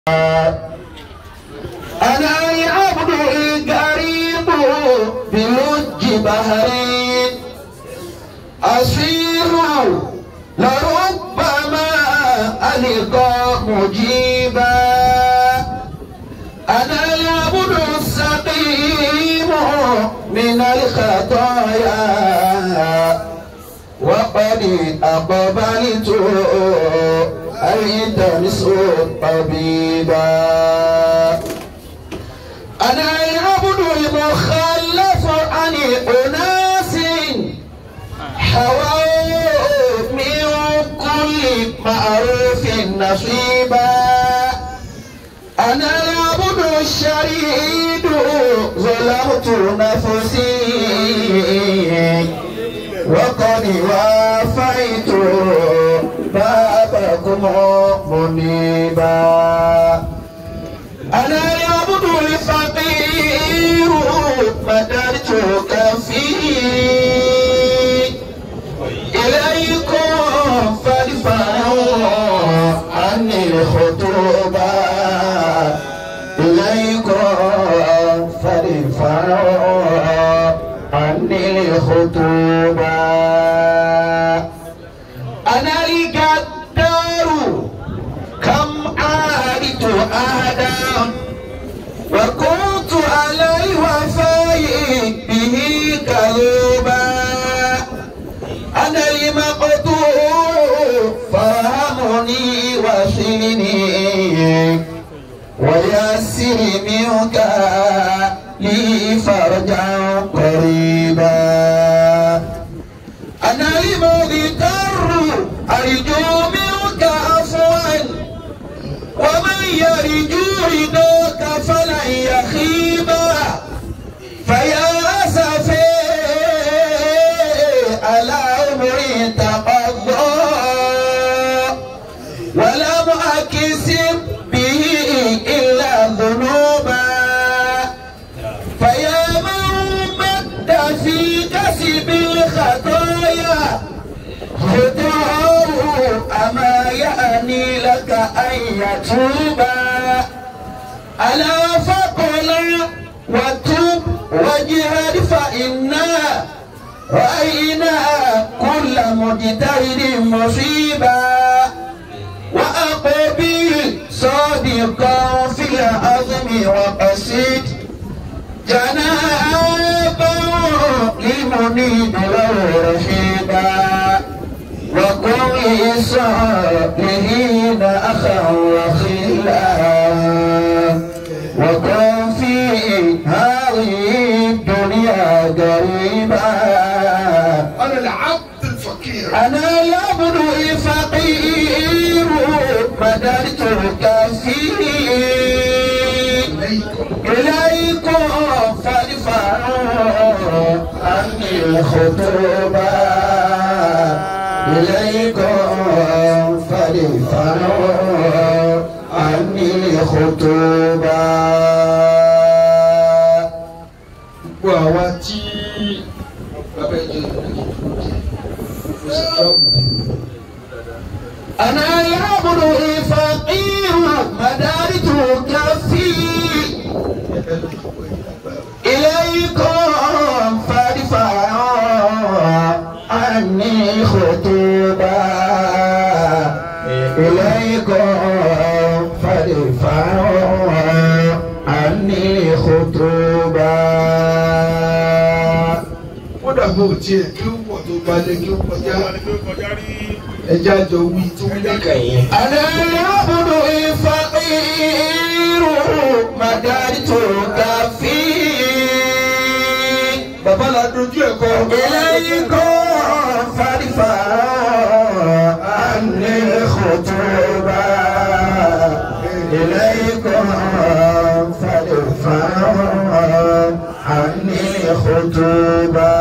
أنا العبد القريب بلج بحرين أسير لربما ألقى مجيبا أنا العبد السقيم من الخطايا وقد أقبلت ألتمس طبيبا أنا العبد المخلف عن أناس حووا من كل معروف نصيبا أنا العبد الشريد ظلمت نفسي وقد وافيت بابكم منيبا أنا العبد الفقير مددتك فيه إليكم فادفعوا عني الخطوبة إليكم فادفعوا عني الخطوبة أنا القدار كم عادت أهدا وكنت على الوفاء به كذوبا أنا المقتول فارحمني وصلني ويسر منك لي فرجا قريبا أنا المذكر أرجو منك عفوا ومن يرجو رضاك فلن يخيبا فيا أسفي على عمري تقضى ولم أكسب به إلا ذنوبا فيا من مد في كسب الخطايا خطاه أما يعني لك أن يتوبا ألا فقل وتوب واجهد فإنا رأينا كل مجتهد مصيبا وأقبل صادقا في العظم وقصد جنابا لمنيب له رحيبا وكن صالحين أخا وخلا وكن في هذه الدنيا قريبا أنا العبد الفقير أنا العبد الفقير مددتك فيه إليكم إليكم فادفعوا عني الخطوبة إليكم فادفعوا عني الخطوبة gbogbo àwa tí bàbá ẹ̀jẹ̀ mo sì dọ́ọ̀bù أنا العبد الفقير مددتك فيه إليكم فادفعوا عني خطوبا إليكم فادفعوا عني خطوبا wọ́n dàbí òtí ẹ̀ kí ó pọ̀ tó balẹ̀ kí ó kọjá ẹja jọ wí tó wí lẹ́kàn yẹn. أنا العبد الفقير مددتك فيه bàbá la dojú ẹ̀ kọ. إليكم فادفعوا عني الخطوبة إليكم فادفعوا عني الخطوبة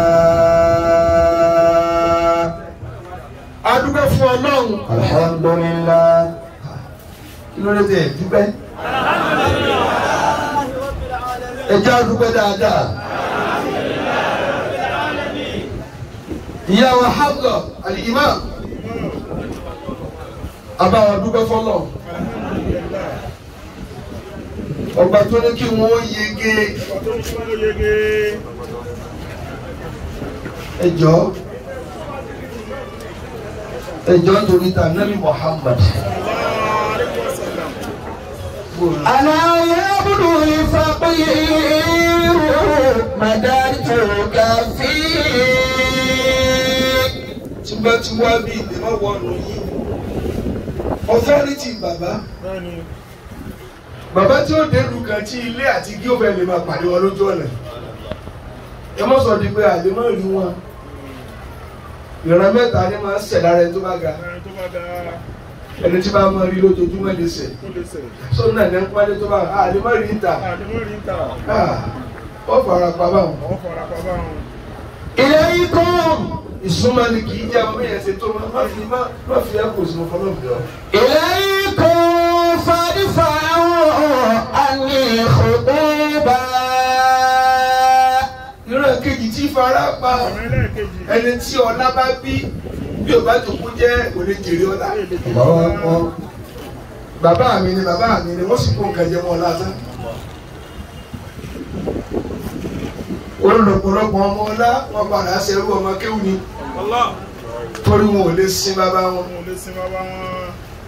adúgbò fún ọlọ́run. الحمد لله kí ló dé tẹ̀ dúpẹ́. ẹja dúpẹ́ dáadáa. ìyá wa Hafsa al-Imam abáwa dúpẹ́ fọlọ́ ọba tó ní kí wọ́n yege ọba tó ní kí wọ́n yege. ẹjọ́ ẹjọ́ nítorí ta nabi Muhammad. ألا يبدو الفقير مددتك فيه tí bá ti wá bí ìdè má wọnú yìí authority bàbá bẹ́ẹ̀ni bàbá tí ó dé lùkàn tí ilé àti gí òfin lè máa pàdé wọn lójú ọ̀nà ẹ mọ̀ sọ di pé àlè má rí wọn ìran mẹ́ta ni máa ń ṣẹ̀ lára ẹni tó bá ga ẹni tó bá da ẹni tí bá máa rí lójoojúmọ́ lè ṣẹ̀ tó lè sẹ̀. sọ́nà náà ní ń pálí tó bá àlè má rí níta àdéhùn rí ń ta ó fara pa báwọn. ọ̀ fara pa báwọn. إليكم ìsúnmọ́ ni kì í jẹ́ ọmọ yẹn ṣe tó má fi má má fi ẹ́ kò sí mo fọlọ́ bí ọ. إليكم فادفعوا عني خطوبا ìran kejì tí fara pa ọ̀rọ̀ ẹlẹ́ẹ̀kejì. ẹni tí ọlá bá bí bí o bá jòkó jẹ́ kò lè jèrè ọlá. bàbá mi ni bàbá mi ni wọ́n sì kó nǹkan jẹ mọ́ ọlá tán. olùdókòlọ́pọ̀ ọmọ ọlá wọn padà ṣerú ọmọ kéwù ni Allah. torí wọn ò lè sin bàbá wọn. wọn ò lè sin bàbá wọn.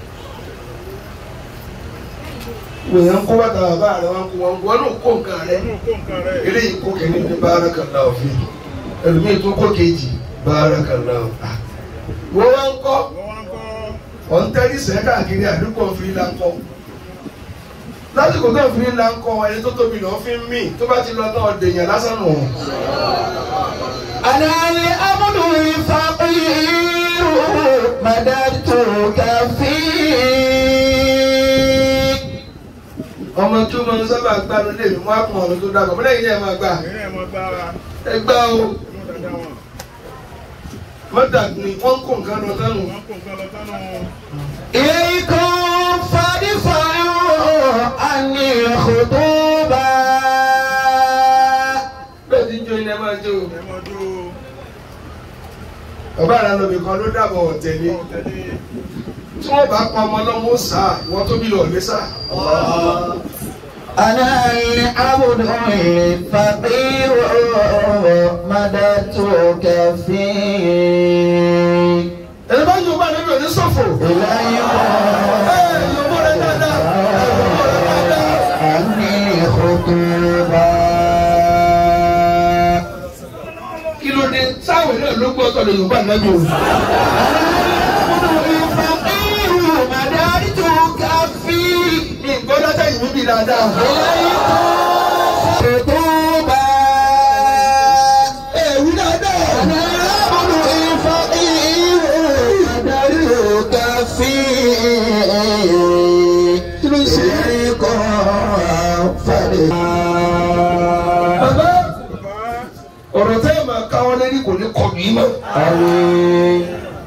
wòyàn kó bàtà bàbá rẹ wọn kó wọn wọn náà kó nǹkan rẹ. inú kó nǹkan rẹ̀. eléyìí kó kẹ́ni ní barakallahu fi ẹlòmíì tó kó kejì barakallahu. wọ́n wá ń kọ́ wọ́n wá ń kọ́ ọ̀n tẹ́lí sẹ́ káàkiri àdúgbò fi là ń kọ́ lásìkò tó fi là ń kọ́ ẹni tó tóbi lọ́ọ́ fi ń mì tó bá ti lọ náà dèèyàn lásán nù. أنا الأمن الفقير مددتك فيه ọmọ tí ó máa ń sábà gbanu lè mú àpò ọ̀nà tó dàgbà mọ́lẹ́ yìí ẹ̀ máa gbà ìrìn ẹ̀ mọ́ gbára. ẹ gbá o mú dáadáa wọn. mọ́tà ni wọ́n kó nǹkan lọ sánú. wọ́n kó nǹkan lọ sánú. إليكم فادفعوا عني خطوبا bẹ́ẹ̀ ti ń jó iná máa jó. ẹ mọ́ jó. bàbá rẹ lómi kan ló dàbọ̀ ọ̀tẹ̀ ni ọ̀ tẹ̀lé. tí wọ́n bá pa ọmọ lọ́mọ ó sá ìwọ́n tóbi lọ lé sá. أنا العبد الفقير مددتك فيه ẹni bá yóò bá níbi òní sọ̀fọ̀. إليكم ẹ yòówó rẹ dáadáa ẹ yòówó rẹ dáadáa. عني خطوبا kí ló dé sáwọn náà ló gbọ́ tọ́lẹ̀ yorùbá nábì o. الفقير مددتك فيه mi gbọ́ dáadáa yìí bíbí dáadáa. خطوبا ẹ wí dáadáa. أنا العبد الفقير مددتك فيه إليكم فادفعوا bàbá bàbá ọ̀rọ̀ tẹ́ ẹ̀ máa káwọ́ lẹ́rí kò ní kọ̀ mí mọ́. آمين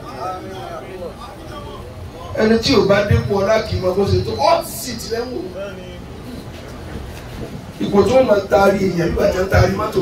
ẹni tí ò bá dépò ọlá kì í mọ bó ṣe tó ọ́ sì ti lẹ́wọ̀n. bẹ́ẹ̀ni. ipò tó máa taari èèyàn nígbà tí wọ́n taari mọ́tò.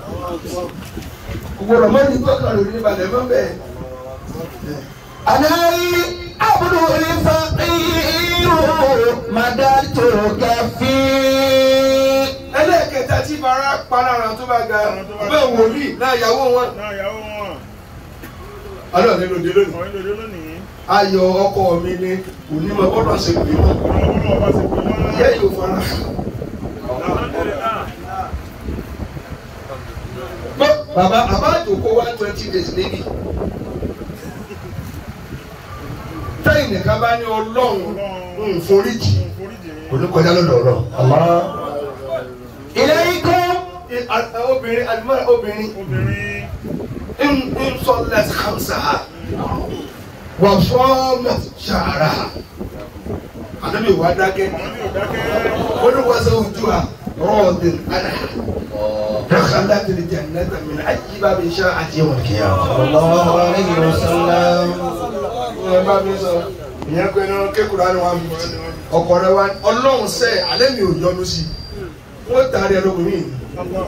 gbogbo ọmọ ní tọ́ka lórí níbalẹ̀ mọ́ bẹ́ẹ̀. أنا العبد الفقير مددتك فيه ẹlẹ́ẹ̀kẹta tí fara pa lára tó bá ga bẹ́ẹ̀ wòlíì náà yàwó wọn. náà ìyàwó wọn. alọ́ ní lòdì lónìí. ọ̀rẹ́ lòdì lónìí. ayọ̀ ọkọ mi ni onímọ̀ gbọ́dọ̀ ṣe pè mọ́. ọ̀rọ̀ ọlọ́wọ́ bá ti pè wọ́n. ìyá yóò fara. Alhamdulillah. Bọ́ bàbá àbá àjòkó one twenty days níbi. tẹ́yìn nìkan bá ní ọlọ́run ń foríjì Foríjì mi. kò ní kọjá lọ́dọ̀ ọ̀rọ̀. إليكم obìnrin alimọ́ra obìnrin Obìnrin. ń ń sọ lẹ́sì kàmsà wà fọ́ọ̀mù ṣàrà. àdébí wà dákẹ́ Àwọn ní ò dákẹ́. olùwàsó ojú à rọ́ọ̀dìn àná. دخلت الجنة من أي باب شاءت يوم القيامة. صلى الله عليه وسلم ẹ bá mi sọ ìyẹn pé ní kékeré ni wọn fi ọkọ rẹ wá ọlọ́run sẹ́ alẹ́ mi ò yọnu sí i wọ́n tààrí ẹ lóko mi. Allah.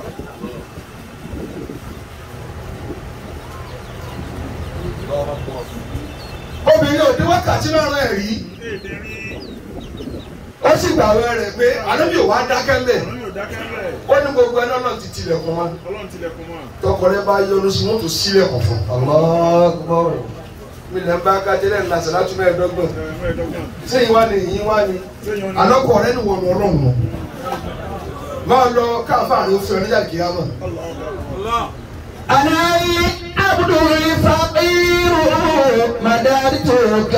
obìnrin òde wákàtí márùn ẹ̀ rí Èdè rí. ó ó sì gbàwé rẹ̀ pé ànábì ò wá dákẹ́ mbẹ̀ Ọ̀run yóò dákẹ́ bẹ́ẹ̀. ó ní gbogbo ẹni ọlọ́run ti tilẹ̀kùn mọ́ Ọlọ́run tilẹ̀kùn mọ́. tọkọ rẹ bá yọnu sí wọn tó sílẹ̀kùn fún الله mi lẹ́ ń bá kájẹ́lẹ̀ ńlá sàlátú mẹ́ẹ̀ẹ́dọ́gbọ̀n Ẹ̀rọ mẹ́ẹ̀ẹ́dọ́gbọ̀n. sẹ́yìn wá ní ìyín wá ní Sẹ́yìn ọ̀nà. alọ́kọ̀ rẹ ní wọnú ọlọ́run mọ́ máa lọ káfáà ní òfin ọ̀nìjà kìámà Allah. أنا عبد الفقير مددتك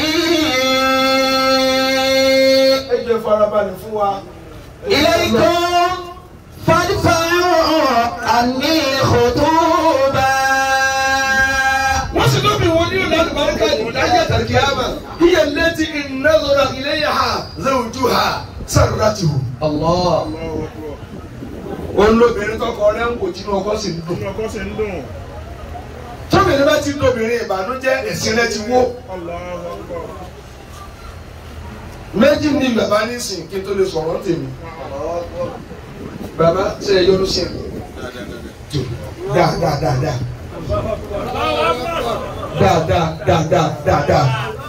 فيه ẹ jẹ́ farabalẹ̀ fún wa. إليكم فادفعوا عني الخطوبة wọ́n sì lóbi wọn ní ìlànà barika ìdájọ́ àtàkìyàmà iye lẹ́tí ìnáwó ilé yà ha zẹ́wùjú ha sàrúdàtì hù. الله Allahu Akbar. òun lóbìnrin tọkọ rẹ ń kò tí inú ọkọ sì ń dùn. Inú ọkọ sì ń dùn. tóbìnrin bá ti ń lóbìnrin ìbànújẹ́ ẹ̀sìn rẹ ti wó. Allahu Akbar. méjì ní bàbá nísìn kí n tó lè sọ̀rọ̀ tèmi. bàbá ṣe é yọnu sí ẹ. dáa dáa dáa dáa. dáa dáa dáa dáa dáa dáa.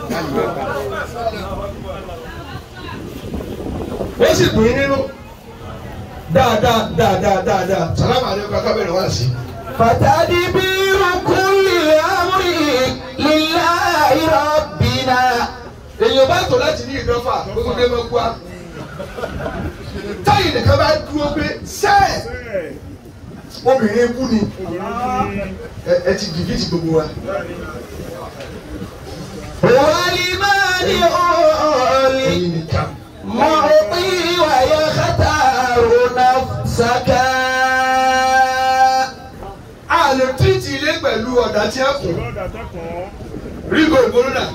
ó sì dùn ín nínú. dáa dáa dáa dáa dáa dáa. sàlámù alẹ́kọ̀ọ́ akábẹ̀rẹ̀ wá sí. فتدبير كل أمر لله ربنا èèyàn bá tọ̀ láti ní ìdọ́fà gbogbo dé mọ́ kú wa. táyì nìkan bá dúró pé sẹ́ẹ̀ Bẹ́ẹ̀. obìnrin kú ni Obìnrin ní. ẹ ẹ ti dìbìtì gbogbo wa. ولمن أولي ẹ̀yin nìkan. معطي ويختار نفسك a lè tírìtì ilé pẹ̀lú ọ̀dà tí a kù Lọ́dà tẹ́kùn. rígo ìgbóná.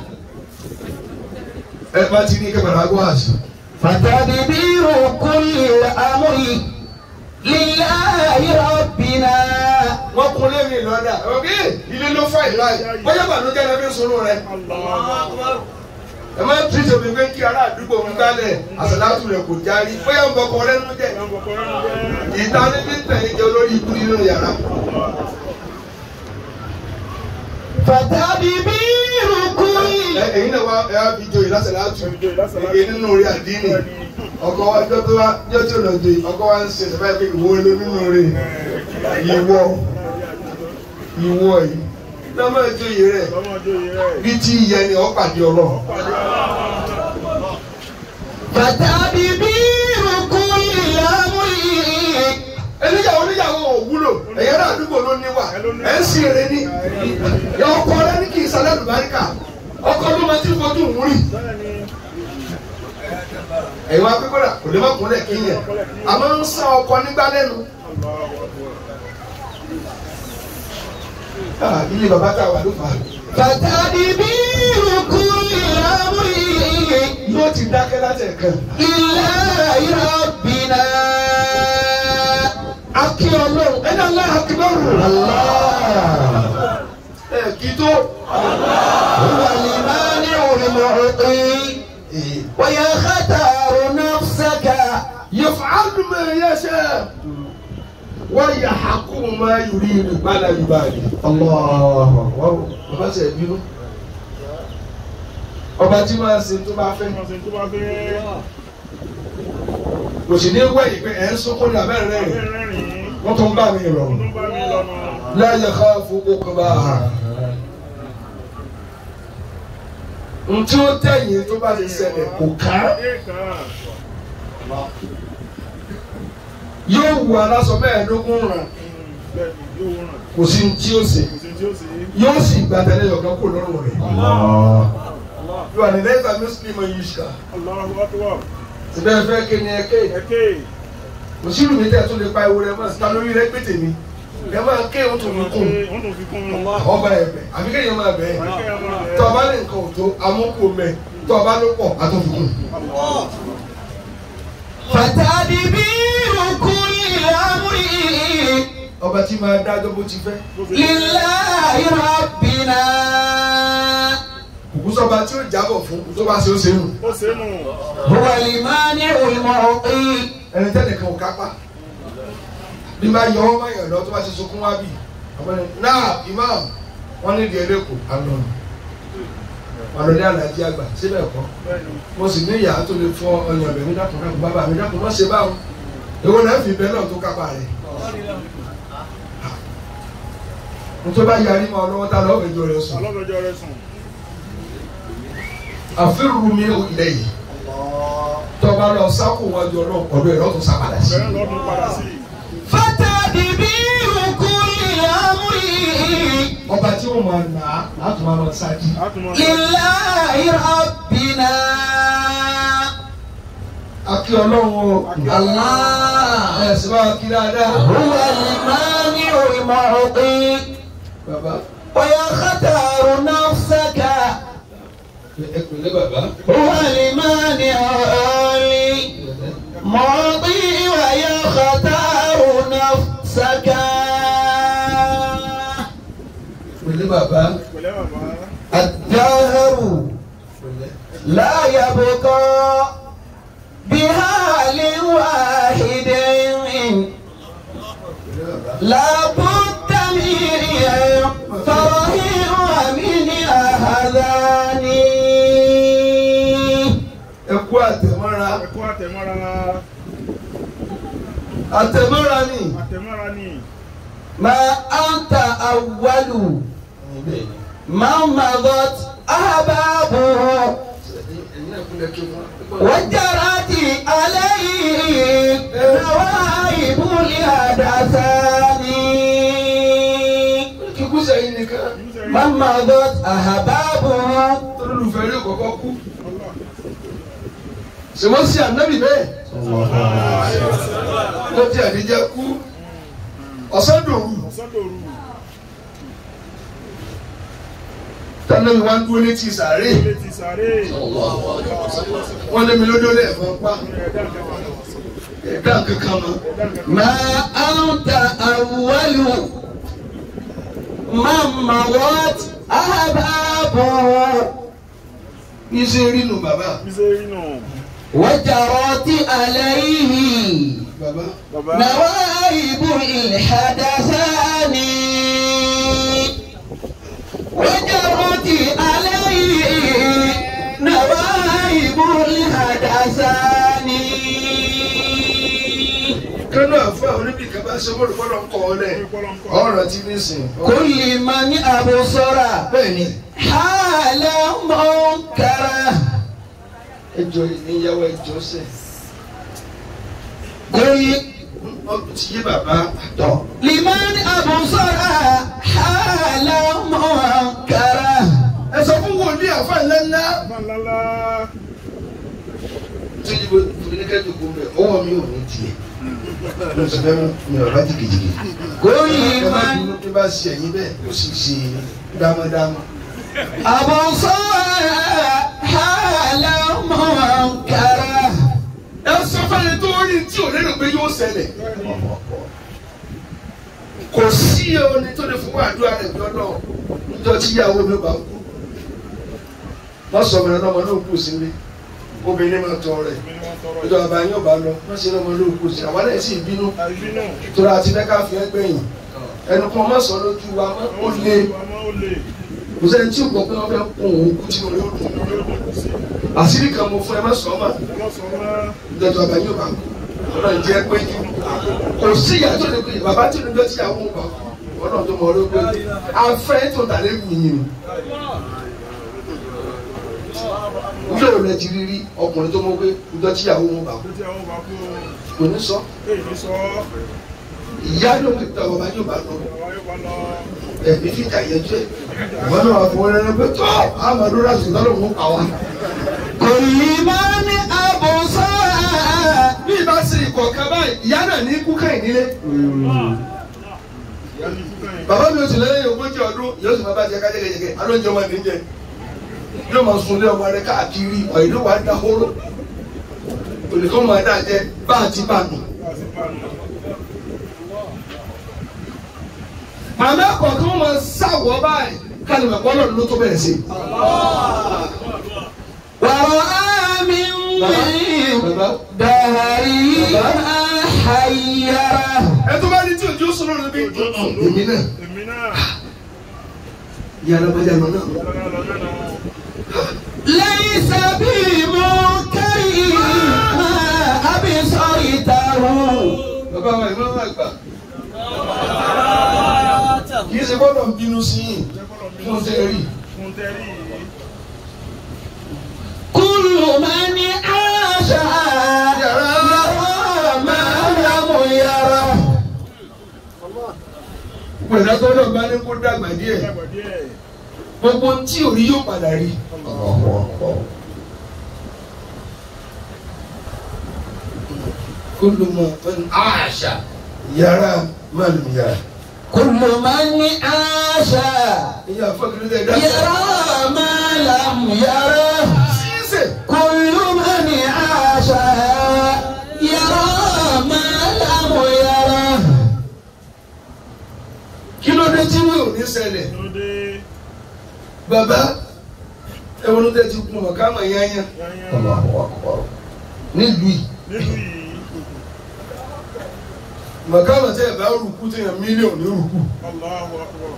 ẹ bá ti ní kẹfàrà gbọ́ àṣì. فتدبير كل الأمر لله ربنا wọ́n kún lé mi lọ́dà ọ̀gẹ́ ilé ló fà ìlà yìí bóyá bànújẹ́ lẹ́bí sọ̀rọ̀ rẹ̀. Allahu Akbar. ẹ má tírìtì omi pé kí ará àdúgbò ń gbálẹ̀ àṣàlátù rẹ̀ kò járí bóyá ń bọkọ lẹ́nu jẹ́. Ìyá ọkọ̀ rẹ̀ ń jẹ́. ìta ní bí tẹ̀yìn jẹ́ olórí ikú nínú yàrá. فتدبير كل Ẹ- ẹ̀yin náà wá ẹ wá fi joyè lásàlátù Ìjọ ìlàsàlá. ege nínú orí àdínì ọkọ wa jọ tó wá jọ tí ò lọ joyè ọkọ wa ń ṣe ìṣẹ̀fẹ́ pé ìwọ ló nínú rẹ̀ ìwọ ìwọ yìí lọ́mọ ìjòyè rẹ̀ Lọ́mọ ọjọ́ yìí rẹ̀. bí tí ìyẹn ni ọ̀ pàdé ọlọ́run. فتدبير كل الأمر ẹníyàwó níyàwó ò wúlò ẹ̀yẹ́ náà àdúgbò ló níwà ẹ̀ ń sì rẹ ní ọkọ rẹ ní kì í sálẹ̀ lùbáríkà ọkọ ló máa ti fojú wúrì Bẹ́ẹ̀ni. ẹ̀yin wá pípẹ́ rà kò lè má kúnlẹ̀ kí yẹn àmọ́ ń sá ọkọ nígbà lẹ́nu. Allahu Akbar. Ah, ilé bàbá tá a wà ló fà á. فتدبير كل أمر yóò ti dákẹ́ láti ẹ̀kan. لله ربنا akí ọlọ́run ẹni aláha akíbọ̀rù. الله ẹ kí tó. هو المانع المعطي ويختار نفسك yaf'alu ma yasha wa yahkumu ma yuridu bala yubali. الله wọ́n bàbá sẹ̀ bínú. ọba tí máa ń ṣe tó bá fẹ́. Wọ́n ṣe tó bá fẹ́. kò sì ní wẹ̀yìn pé ẹ̀ ń sunkún ní abẹ́rẹ́ rẹ̀ Bẹ́ẹ̀ rẹ́rìn-ín. wọ́n tún bá mi rọ̀. Ọdún bá mi lọ́nà. la yakhafu uqbaha. ntí ó tẹ̀yìn tó bá ti ṣẹlẹ̀ kò ká. Èèkà. yóò wù aláṣọ mẹ́ẹ̀ẹ́dógún ràn Bẹ́ẹ̀ni yóò ràn. kò sí ní tí ó ṣe Kò sí tí ó sì. yóò sì gba tẹ̀lé ọ̀gá kó lọ́rùn rẹ̀. yóò wà ní lẹ́sà mùsùlùmí yìí ṣá. Allahu Akbar. síbẹ̀ fẹ́ kí ni ẹ ké Ẹ̀kẹ́. mùsùlùmí tẹ̀ tún lè pa ewu rẹ̀ mọ́ síta lórí rẹ̀ pété mi ẹ máa ké o tún fi kún Wọ́n tún fi kún un. ọba ẹ̀bẹ̀ àbí kéèyàn máa bẹ̀ ẹ́ Ẹ̀kẹ́ ọmọ rẹ̀. tọ́ba ní nǹkan ò tó amúkú mẹ́ tọ́ba ló pọ̀ àtúnfikún. فتدبير كل أمر ọba tí máa dájọ́ bó ti fẹ́ لله ربنا kùkú sọba tí ó jábọ̀ fún tó bá ṣe ó ṣe nù Ó ṣe é nù. هو المانع المعطي ẹni tẹ́lẹ̀ kan ò kápá bí máa yọ ọmọ yẹn lọ tó bá ti sunkún wá bì ọmọ ní náà imam wọn ní ìdí ẹlẹ́kọ̀ọ́ àná àlọ́lé àlàjì àgbà síbẹ̀ kọ́ bẹ́ẹ̀ni mo sì ní ìyá tó lè fọ ọyàn bẹ̀mí dákun dákun bàbá mi dákun má ṣe báwọn èwo náà fi bẹ́ẹ̀ náà tó kápá rẹ̀ mo tó bá yarí mọ́ ọ lọ́wọ́ tá lọ́wọ́ ìjọ rẹ̀ sùn alọ́dọ̀jọ́ rẹ sùn àfihàn mi ò ilẹ̀ yìí tọ́ba lọ sákò wájú ọlọ́run ọ̀dọ̀ ẹ̀ lọ́tún sápadà sí. bẹ́ẹ̀ lọ́dún padà sí فتدبير كل أمر ọba tí ó máa nà á láti máa lọ sáájú. àtúmọ̀ لله ربنا akí ọlọ́run o الله ẹ̀ sì máa kí dáadáa. هو المانع المعطي bàbá ويختار نفسك ẹ pẹ̀lẹ́ bàbá. هو المانع المعطي ويختار نفسك pẹ̀lẹ́ bàbá. pẹ̀lẹ́ bàbá الدهر pẹ̀lẹ́. لا يبقى بحال واحد pẹ̀lẹ́ bàbá. لا بد من فرح ومن أحزان ẹ kú àtẹ̀mọ́ra. ẹ̀kọ́ àtẹ̀mọ́ra àtẹ̀mọ́ra ni. àtẹ̀mọ́ra ni ما أنت أول من مضت أحبابه وجرت عليه نوائب الحدثان kíkú sẹ́yìn nìkan. من مضت أحبابه olùfẹ́ rí kọ̀kọ́ kú. sèwọ́n sí ànábì bẹ́ẹ̀. ló ti àdíjẹ́ kú. ọ̀sán dòru. ọ̀sọ́dọ̀rù tànàbí wá ń dúró létí sàárè. ilé ti sàárè wọ́n lé mi lójó lẹ́ẹ̀kan pa. ẹ̀dá kankan ẹ̀dá kankan mọ́. ẹ̀dá kankan ما أنت أول من مضت أحبابه bí ṣe rí nu bàbá. bí ṣe rí nù وجرت عليه bàbá. bàbá نوائب الحدثان وجرت عليه نوائب الحدثان kánú àfa oníbìkan bá ṣe mọ́rùkọ́ lọ ń kọ́ ọ lẹ̀. ìpọ́lọ́nkọ́ ọ̀rọ̀ ti ní sìn. كل من أبصر bẹ́ẹ̀ ni. حال منكره ẹjọ́ ìyàwó ẹjọ́ sẹ̀. كل ọ̀pọ̀ ti yé bàbá. لمن أبصر حال منكره ẹ sọ fún wòlíì àfa ńláńlá. ńláńlá tí yìí bó fúnikẹ́ tó kún bẹ́ẹ̀ ọwọ́ mi ò ní tiẹ̀. mo sì fẹ́ mi ò bá jìgìjìgì. كل ẹ má من bínú bí bá ṣe ẹ̀yìn bẹ́ẹ̀ ó sì ṣe dámadáma. أبصر حال منكره ẹ sọ fẹ́ni tó rí tí ò lérò pé yóò ṣẹlẹ̀. kò sí oní tó lè fún àdúrà rẹ̀ lọ́dọ̀ níjọ́ tí ìyàwó mi bá kú. wọ́n sọ mi lọ́mọ náà kù sílé obìnrin máa tọ́ rẹ̀ mi ni wọ́n tọrọ ìjọba àbá yóò bá lọ wọ́n ṣe lọ́mọ náà kù sí àwọn ẹ̀ sì bínú àìbínú tóra àti fẹ́ ká fi ẹ́ gbẹ̀yìn ẹnu kan má sọ lójú wa mọ́ ó lé àmọ́ ó lè kò sẹ́ni tí ò gbọ́ pé wọ́n fẹ́ kún òun kú tí mo yóò dùn lórí òdòdó sí àṣírí kan mo fún ẹ má sọ ọ́ mà ọlọ́sọ̀rọ̀ náà ìjọba àbá yóò bá kú ọ̀nà ìjẹ́ pé jù kò sí ìyá tó lè pè é bàbá tí olùdó tí ìyàwó ń bá kú ọ̀nà tó mọ̀ ọ́ ló pé afẹ́ tó tà lé wù yín o ilé òun lẹ ti rí rí ọkùnrin tó mọ̀ pé ìjọ tí ìyàwó ń bá kú tó tí àwọn bá kú kò ní sọ èyí ní sọ ìyá ló ń tẹ ọba yóò bá lọ àwọn yóò bá lọ ẹbí fìjà yẹjú ẹ ìwọ náà wà fún wọn lẹnu pé tó amadu rasu lọ́dọ̀ mú pa wá. كل من أبصر bí ibà ṣe ìkọ̀ọ̀kan báyìí ìyá náà ní kú káyìn nílé. ìyá ní fúkàn yìí bàbá mi ò sì lẹ́yìn ogójì ọdún yóò sì máa bá jẹ kájẹkẹjẹkẹ alóúnjẹ ọmọ mi jẹ yóò máa sun ilé ọmọ rẹ káàkiri ọ̀yìn ló wà á dá hóró olùkọ́ máa dá jẹ bá a ti bá a nù. láti bá a nù màmá kọ̀ọ̀kan máa sáwọ́ báyìí káàdì màpọ̀ lọ́dún ló tó bẹ̀rẹ̀ sí. ورأى من bàbá دهري ما حيره ẹ tó bá ní tí òjò sọ̀rọ̀ ló bí èmi náà èmi náà ìyá alábàjá lọ náà lọ́nà lọ́nà náà ليس بمنكر ما أبصرته bàbá wa ìmọ̀ máa gbà kì í ṣe gbọ́dọ̀ ń bínú sí yìí fún tẹ́ rí fún tẹ́rí yìí. كل من عاش يرى ما لم يره pẹ̀lú àtọ́jọ́ bá ní kó dàgbà díẹ̀ Dàgbà díẹ̀. gbogbo ohun tí ò rí yóò padà rí. kó ló mọ àṣà yàrá máa lù yàrá. كل من عاش ìyá afọ́kìlẹ̀ tẹ̀ dá. يرى ما لم يره sísè. كل من عاش يرى ما لم يره kí ló dé tí mi ò ní ṣẹlẹ̀. Lóde bàbá ẹ̀wọ̀n ló tẹ̀ ti kún ọ̀ká mọ̀ yányá. yányá nílùú yìí. nílùú yìí. màkàmà tẹ́ ẹ̀ bá rúkú tí yẹn mílíọ̀nù ní rúkú. Allahu Akbar.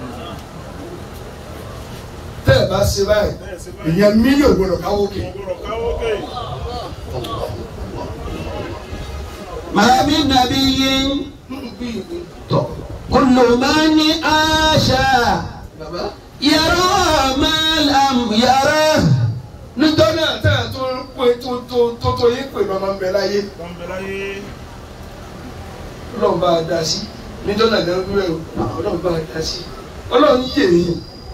tẹ́ ẹ̀ bá ṣe báyìí Bẹ́ẹ̀ sí báyìí. ìyẹn mílíọ̀nù gbọdọ̀ káwó kè. Mo gbọ́dọ̀ káwọ́ kè. ما من نبي كل من عاش bàbá. يرى ما لم يره nítorí náà tẹ́ ẹ̀ tó ń pè tó tó tó tó yín pè lọ́mọ ń bẹ láyé Bọ́m̀bẹ̀ láyé. ọlọ́run bá a dá sí nítorí náà lẹ́nu rẹ̀ o ọlọ́run bá a dá sí ọlọ́run yé yín.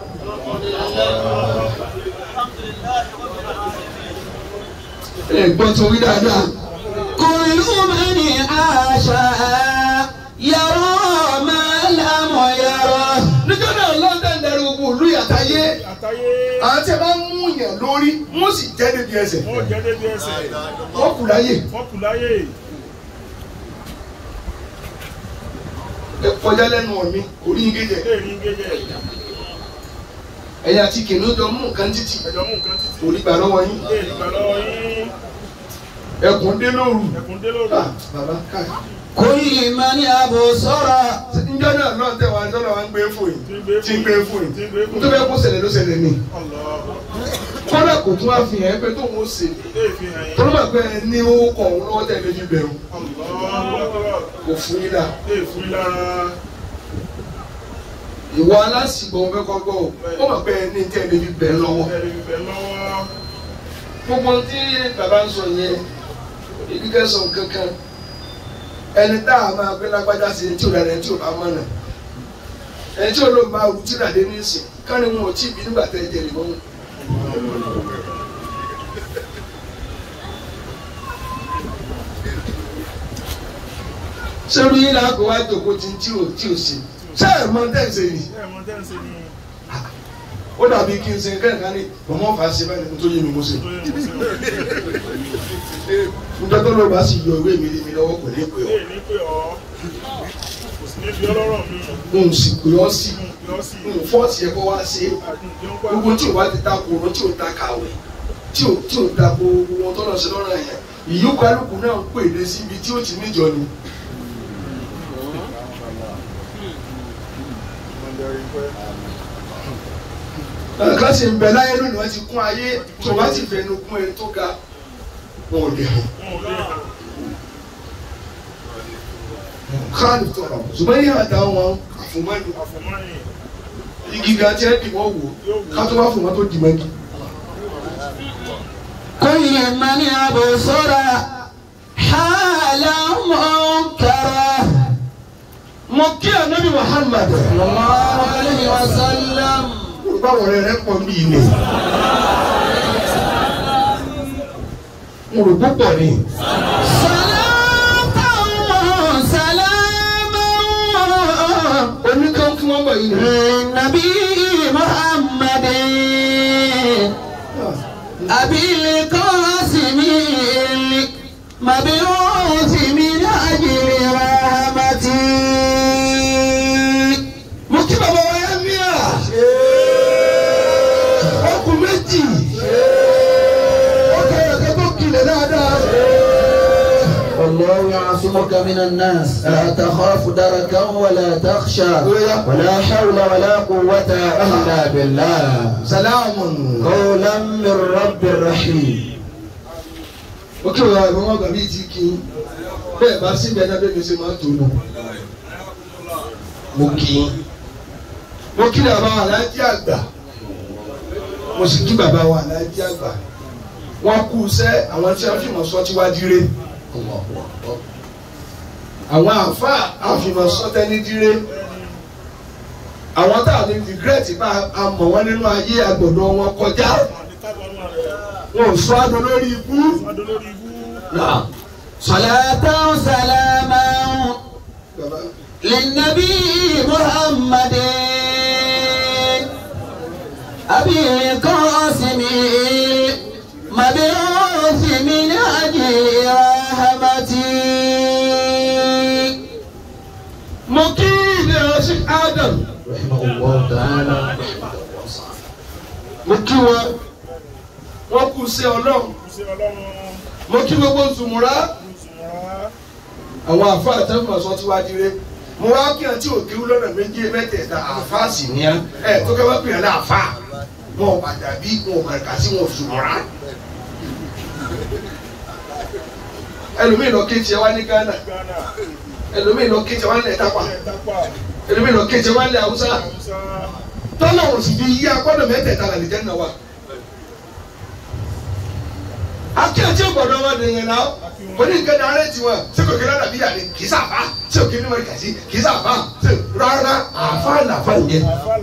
ẹ gbọ́ tó wí dáadáa. كل من عاش يرى ما لم يره nítorí náà ọlọ́run tẹ̀ ń darí gbogbo òlú yàtayé Àtayé. àwọn tí a bá ń mú yàn lórí wọ́n sì jẹ́ débi ẹsẹ̀ Wọ́n jẹ́ débi ẹsẹ̀. wọ́n kù láyè Wọ́n kù láyé. ẹ kọjá lẹ́nu ọ̀mí orí yín kéjẹ Èrí ń gẹ́gẹ́. ẹ̀yà àti kìnìún jọ mú nǹkan títì Ẹ̀jọ̀ mú nǹkan títì. orí gbà lọ́wọ́ yín Èrí gbà lọ́wọ́ yín. ẹkùn dé lóru Ẹ̀kún dé lóru. Ah, bàbá káà كل من أبصر njọ́ náà náà tẹ̀ wá njọ́ náà wá ń gbé fún yìí tí ń gbé fún yìí Tí ń gbé fún nítorí ẹ kó ṣẹlẹ̀ ló ṣẹlẹ̀ ní Allah. kọ́dà kò tún wá fi hàn ẹ́ pé tóun ó ṣe Ilé ìfihàn yẹn. tọ́lá máa pẹ́ ẹ ní owó kọ̀ ọ̀hún lọ́wọ́ tẹ̀lé fi bẹ̀rù Allahu Akbar. kò fún yín dà Ilé ìfún lára. ìwọ alásìgbò ọ̀hún fẹ́ kọ́ gbọ́ ò ó máa pẹ́ ẹ ní tẹ̀lé fi bẹ̀rù lọ́wọ́ Ẹ̀rí bíbẹ̀ lọ́wọ́. gbogbo tí bàbá ń sọ yẹn ibi kẹsàn kankan ẹni tá a máa gbé lágbájá sí ẹni tí ò dára ẹni tí ò bá mọ̀nà ẹni tí ò lóun bá rú tí ìràdé ní ìsìn káni wọn ò tí ì bí nígbà tẹ́ ẹ jẹ ìbọn wọn. sẹ́rù yín là kó wá jòkó tí tí ò tí ò sí ṣé ẹ̀ mọ tẹ́ǹsì ni Ṣé ẹ̀mọ tẹ́ ń ṣe ni? ó dàbí kí n ṣe kẹ́hìnká ní mọ̀mọ́ fà á ṣe báyìí nítorí mi mo ṣe. Tó yẹ kó sí o. nítorí tó lọ́ọ́ bá sì yọ ìwé mi lé mi lọ́wọ́ kò ní pè ọ́. Ilé ní pé ọ́. Kò sí níbi ọlọ́rọ̀ mi. n sì pè ọ́ sí Yọ sí. n fọ́ọ̀tì ẹ̀ kó wá ṣe é Àdùnkẹ́ ń pa. gbogbo tí o bá ti ta kòrò tí o ta kàwé tí o tí o ta gbogbo wọn tó lọ sí lọ́rọ̀ yẹn ìyókù alùpùpù náà ń pè dé síbi tí o ti níjọ ni. nǹkan sì ń bẹ láyé lónìí wọ́n ti kún ayé tí o bá ti fẹnu kún ẹni tó ga wọn ò lè hàn. Wọn ò lè hàn. káàdì tọrọ ṣùgbọ́n yíyan àtàwọn wọn àfùmọ́ni Àfọ̀mọ́yìn. igi gan tí ẹ dì wọ́n wò ká tó wá fún wọn tó dì mọ́gi. كل من أبصر حالا منكرا mo kí ànábì Muhammad صلى الله عليه وسلم báwo rẹ rẹ pọ̀ bí ilé mo rò púpọ̀ ni صلاة وسلاما oníkan fún wọn bọ̀ yìí ni. للنبي محمد أبي القاسم المبعوث من أجل رحمتي mo kí bàbá wa yá ní à ọkùn méjì ọkọ ẹ̀kẹ́ tó kilẹ̀ dáadáa والله يعصمك من الناس لا تخاف دركا ولا تخشى ولا حول ولا قوة إلا بالله salamu. قولا من رب رحيم ó kí wọn àwọn ọmọ gàbí ti kí n bẹ́ẹ̀ bá sí bẹ́ẹ̀ náà bẹ́ẹ̀ mi ṣe máa ń tó nù. mo kí n mo kí bàbá wa aláàjì àgbà mo sì kí bàbá wa aláàjì àgbà wọn kú sẹ́ àwọn tí wọ́n fi mọ̀ sọ́ tí wá dire àwọn àfa àfìmọ̀ sọ́tẹ́ ní dire àwọn tá a ní regret bá a mọ̀ wọ́n nínú ayé àgbọ̀dọ̀ wọn kọjá wọn ò sọ adùn lórí ikú. نعم صلاة سلاما Bàbá. للنبي محمد أبي القاسم مبعوث من أجل رحمتي mo kí ilé ọsìn Adam رحمه الله تعالى mo kí wọn wọn kú sí Ọlọ́run mo kí gbogbo zùmùrà àwọn àfa àtẹnumọ̀sọ tí wàá dire mo wá kí àti òkè lọ́nà méjì mẹ́tẹ̀ẹ̀ta àfa sì ní ẹ tó kẹ́ wọ́n pè é láàfa wọn ò padà bí wọn ò kàkà sí wọn ò zùmùrà ẹlòmíì lọ kéjì ẹ wá ní Ghana ẹlòmíì lọ kéjì ẹ wá ní ẹ̀tápà ẹlòmíì lọ kéjì ẹ wá ní Haúsá tọ́lá ò sì fi yí akọ́dọ̀ mẹ́tẹ̀ẹ̀ta là lè jẹ́ náà wà. akéwàtí ọgbọ̀dọ̀ wọn dè yẹn náà wọ́n ní nǹkan dáná ti wọn ṣé kò kí lọ́dà bí yàrá kì í sàbá ṣé kò kí ní mọ̀rí kàṣí kì í sàbá ṣé rárá àfa làfa yẹn.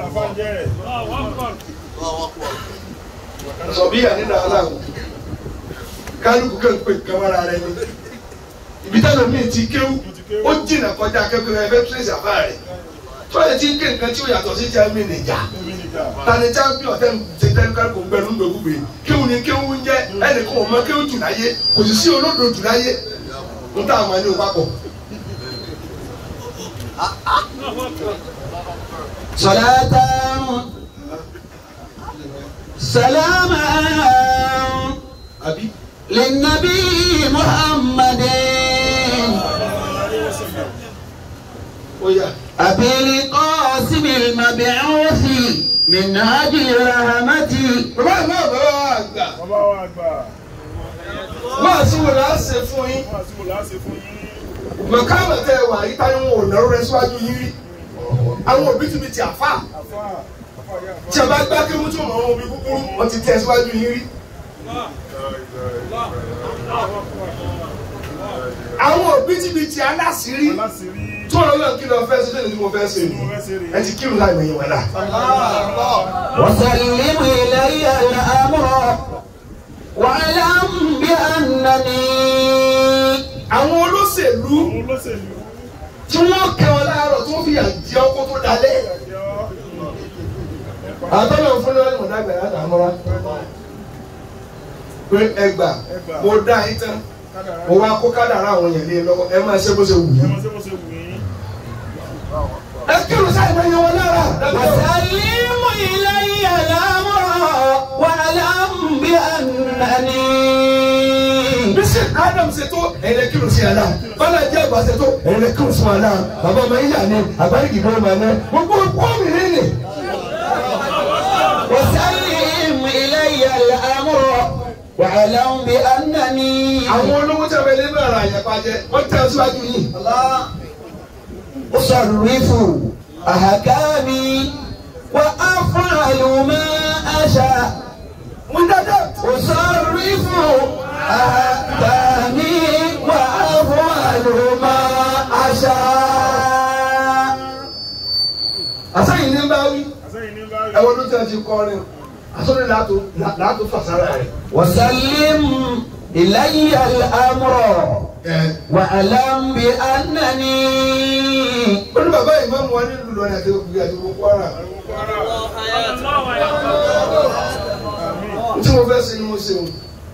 sọ bí yàrá nínú àlá o kálukú kan pè kamara rẹ ni ibi táwọn míì ti kéwú ó jìnnà kọjá akẹ́kọ̀ọ́ ẹgbẹ́ tírèsì àfa rẹ̀ tọ́lẹ̀ tí ń ké nǹkan tí ó yàtọ̀ sí jẹ́mi nìjà tani champion tẹ́ ń ṣe tẹ́lifíkà kò ń gbẹnu gbẹgbẹ kéwù ni kéwù ń jẹ́ ẹnì kan ò mọ kéwù jù láyé kò sì sí olódò jù láyé ń tà àmọ́ ní o papọ̀. صلاة سلاما àbí للنبي محمد ó yà أبي القاسم المبعوث من أجل رحمتي bàbá ìmọ̀ bàbá wa àgbà wọ́n àti wò láà ṣe fún yín mọ̀kámọ̀ tẹ wà yí táyé wọn ò náró rẹ síwájú yín rí àwọn òbí tún mi ti àfà tí a bá gbá kéwú tó mọ̀ wọn òbí kúkúrú wọn ti tẹ síwájú yín rí. àwọn òbí tí mi ti aláṣírí tó lọ lọ kí lọ fẹ́ ṣe lẹ́nu tí mo fẹ́ ṣe ẹ ti kírun láì mọ̀ yẹn wọ́n náà. وسلم إلي الأمر واعلم بأنني àwọn olóṣèlú tí wọ́n kẹ́ ọ láàárọ̀ tó fi àjẹ ọkọ tó dalẹ̀. àtọ́nà fún lọ́wọ́ ìmọ̀dá gbẹ̀rẹ̀ àtàmọ́ra pé ẹgbà mo dá yín tán mo wá kó kádàrá àwọn èèyàn lé lọ́wọ́ ẹ máa ṣe bó ṣe wù yín. ẹ kírun sáì máa yan wọn lára. وسلم إلي الأمر واعلم بأنني bísí adam ṣètò ẹ̀rẹ́ kírun sí àná bọ́lá jẹ́ àgbà ṣètò ẹ̀rẹ́ kírun sí àná bàbá ọmọ yíyá ni àbáríkì bọ́ ọmọ ẹ̀ gbogbo pọ́ọ̀mì rẹ̀ ni. وسلم إلي الأمر واعلم بأنني àwọn olówó tí a bẹ nínú ara àyàpá jẹ wọ́n tẹ̀ síwájú yìí. أصرف أحكامي وأفعل ما أشاء wọ́n dáadáa. أصرف أحكامي وأفعل ما أشاء àsẹ́yìn ní bá wí ẹ̀wọ̀n ló tẹ̀ ti kọrin àsọ̀rọ̀ làátó làátó fàṣàrà rẹ̀. وسلم إلي الأمر واعلم بأنني ó ní bàbá ìmáàmù wa nílùú lọ́nà àti òkú àti òkú kwara. tí mo fẹ́ ṣe ni mo ṣe o.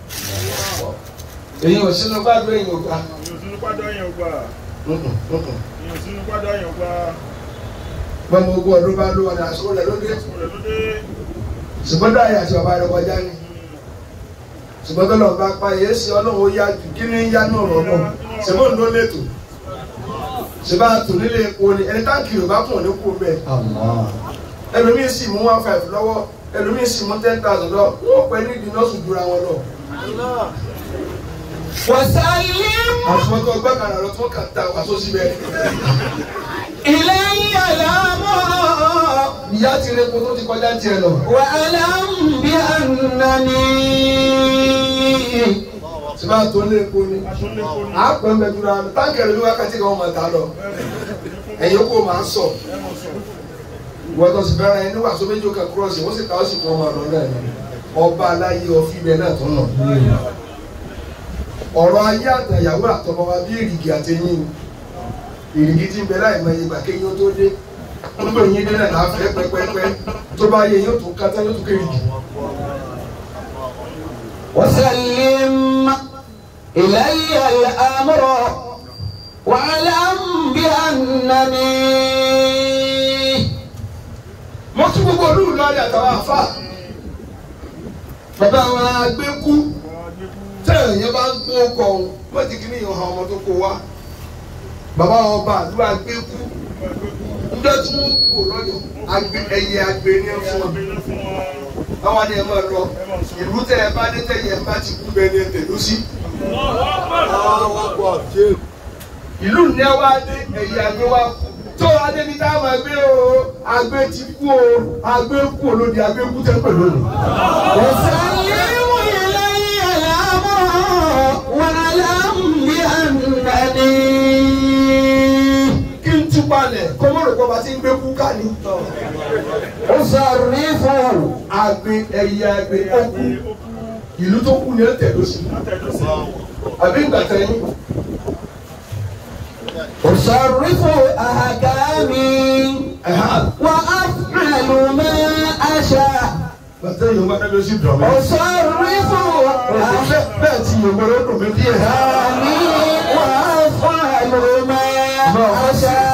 èyí ò sínú gbàdúrà èyí ò gbà. bọ́mọ ogún ọdún bá ló wà ní àsìkò rẹ̀ lóde. ṣùgbọ́n dáhìí àti bàbá rẹ̀ kọjá ni. ṣùgbọ́n tó lọ́ọ́ bá pa yé sí ọlọ́run ó yá jù kí ni ń yá náà rọ̀ náà. ṣèbó ló lẹ́tọ̀ ṣèbá tò nílé epo ni ẹni táǹkì rẹ̀ bá kùn ní kú bẹ́ẹ̀ ẹlòmíín sì mú one five lọ́wọ́ ẹlòmíín sì mú ten thousand lọ wọ́n pẹ́ ní ìdí nọ́ọ̀sì dúra wọn lọ. وسلم àtúntò gbàgàrà lọ tí wọ́n kà ta wàásù síbẹ̀. إلي الأمر ìyá ti rẹ epo tó ti kọjá tiẹ̀ lọ. واعلم بأنني ṣèbá tó nílé epo ni à á pẹ́ mẹ́ dúra wọn táǹkì rẹ̀ ní wákàtí kan wọ́n máa ta lọ. ẹ̀yin kò máa sọ wọ́n tó sì fẹ́ràn ẹni wàásù méjì kan kúrọ̀sì wọ́n sì ta ó sì kọ́ ọmọ àlọ́ náà ni ọba aláyé ọfí bẹ́ẹ̀ náà tó nà. ọ̀rọ̀ ayé àtàyàwó àtọmọ wa bí èrìgì àtẹ̀yìn ni èrìgì tí ń bẹ láì mọ ìgbà kéyìn ó tó dé nígbà yín dé náà láfẹ́ pẹ́pẹ́pẹ́ tó bá yẹ yóò tún kátá yóò tún kérìgì. وسلم إلي الأمر واعلم بأنني mo tún gbogbo olú lọ́ọ̀rì àtàwọn àfà bàbá àwọn agbẹ́kú tẹ̀yìn yẹn bá ń gbó kọ̀ ọ́n wọ́n ti kí ní ìhàn ọmọ tó kó wa bàbá ọba àlú agbẹ́kú njọ́ tí wọ́n kó lọ́yọ̀ agbẹ́ ẹyẹ agbẹ́ ní ẹ̀ fún ọ báwa ni ẹ máa lọ ìlú tẹ ẹ bá dé tẹ̀yìn ẹ bá ti kú bẹ́ẹ̀ ni ẹ tẹ̀lú sí ìlú ní ẹ wá dé ẹyẹ agbẹ́ wá kú tó adébi tá a máa gbé o agbẹ́ ti kú o agbẹ́ kú olódi agbẹ́ kú tẹ́ pẹ̀lú òní. وسلم إلي الأمر واعلم بأنني kí n tú palẹ̀ kọ́mọ́rò kọ́ bá ti ń gbé kú ká ní. أصرف àgbẹ̀ ẹ̀yẹ àgbẹ̀ ọkù ìlú tó kú ni ẹ tẹ̀ ló sí. àbí ìgbà tẹ̀yìn أصرف أحكامي وأفعل ما أشاء ìgbà tẹ̀yìn wọn bá lọ sí dùn mí. أصرف bẹ́ẹ̀ tí yorùbá ló dùn mí díẹ̀. أحكامي وأفعل ما أشاء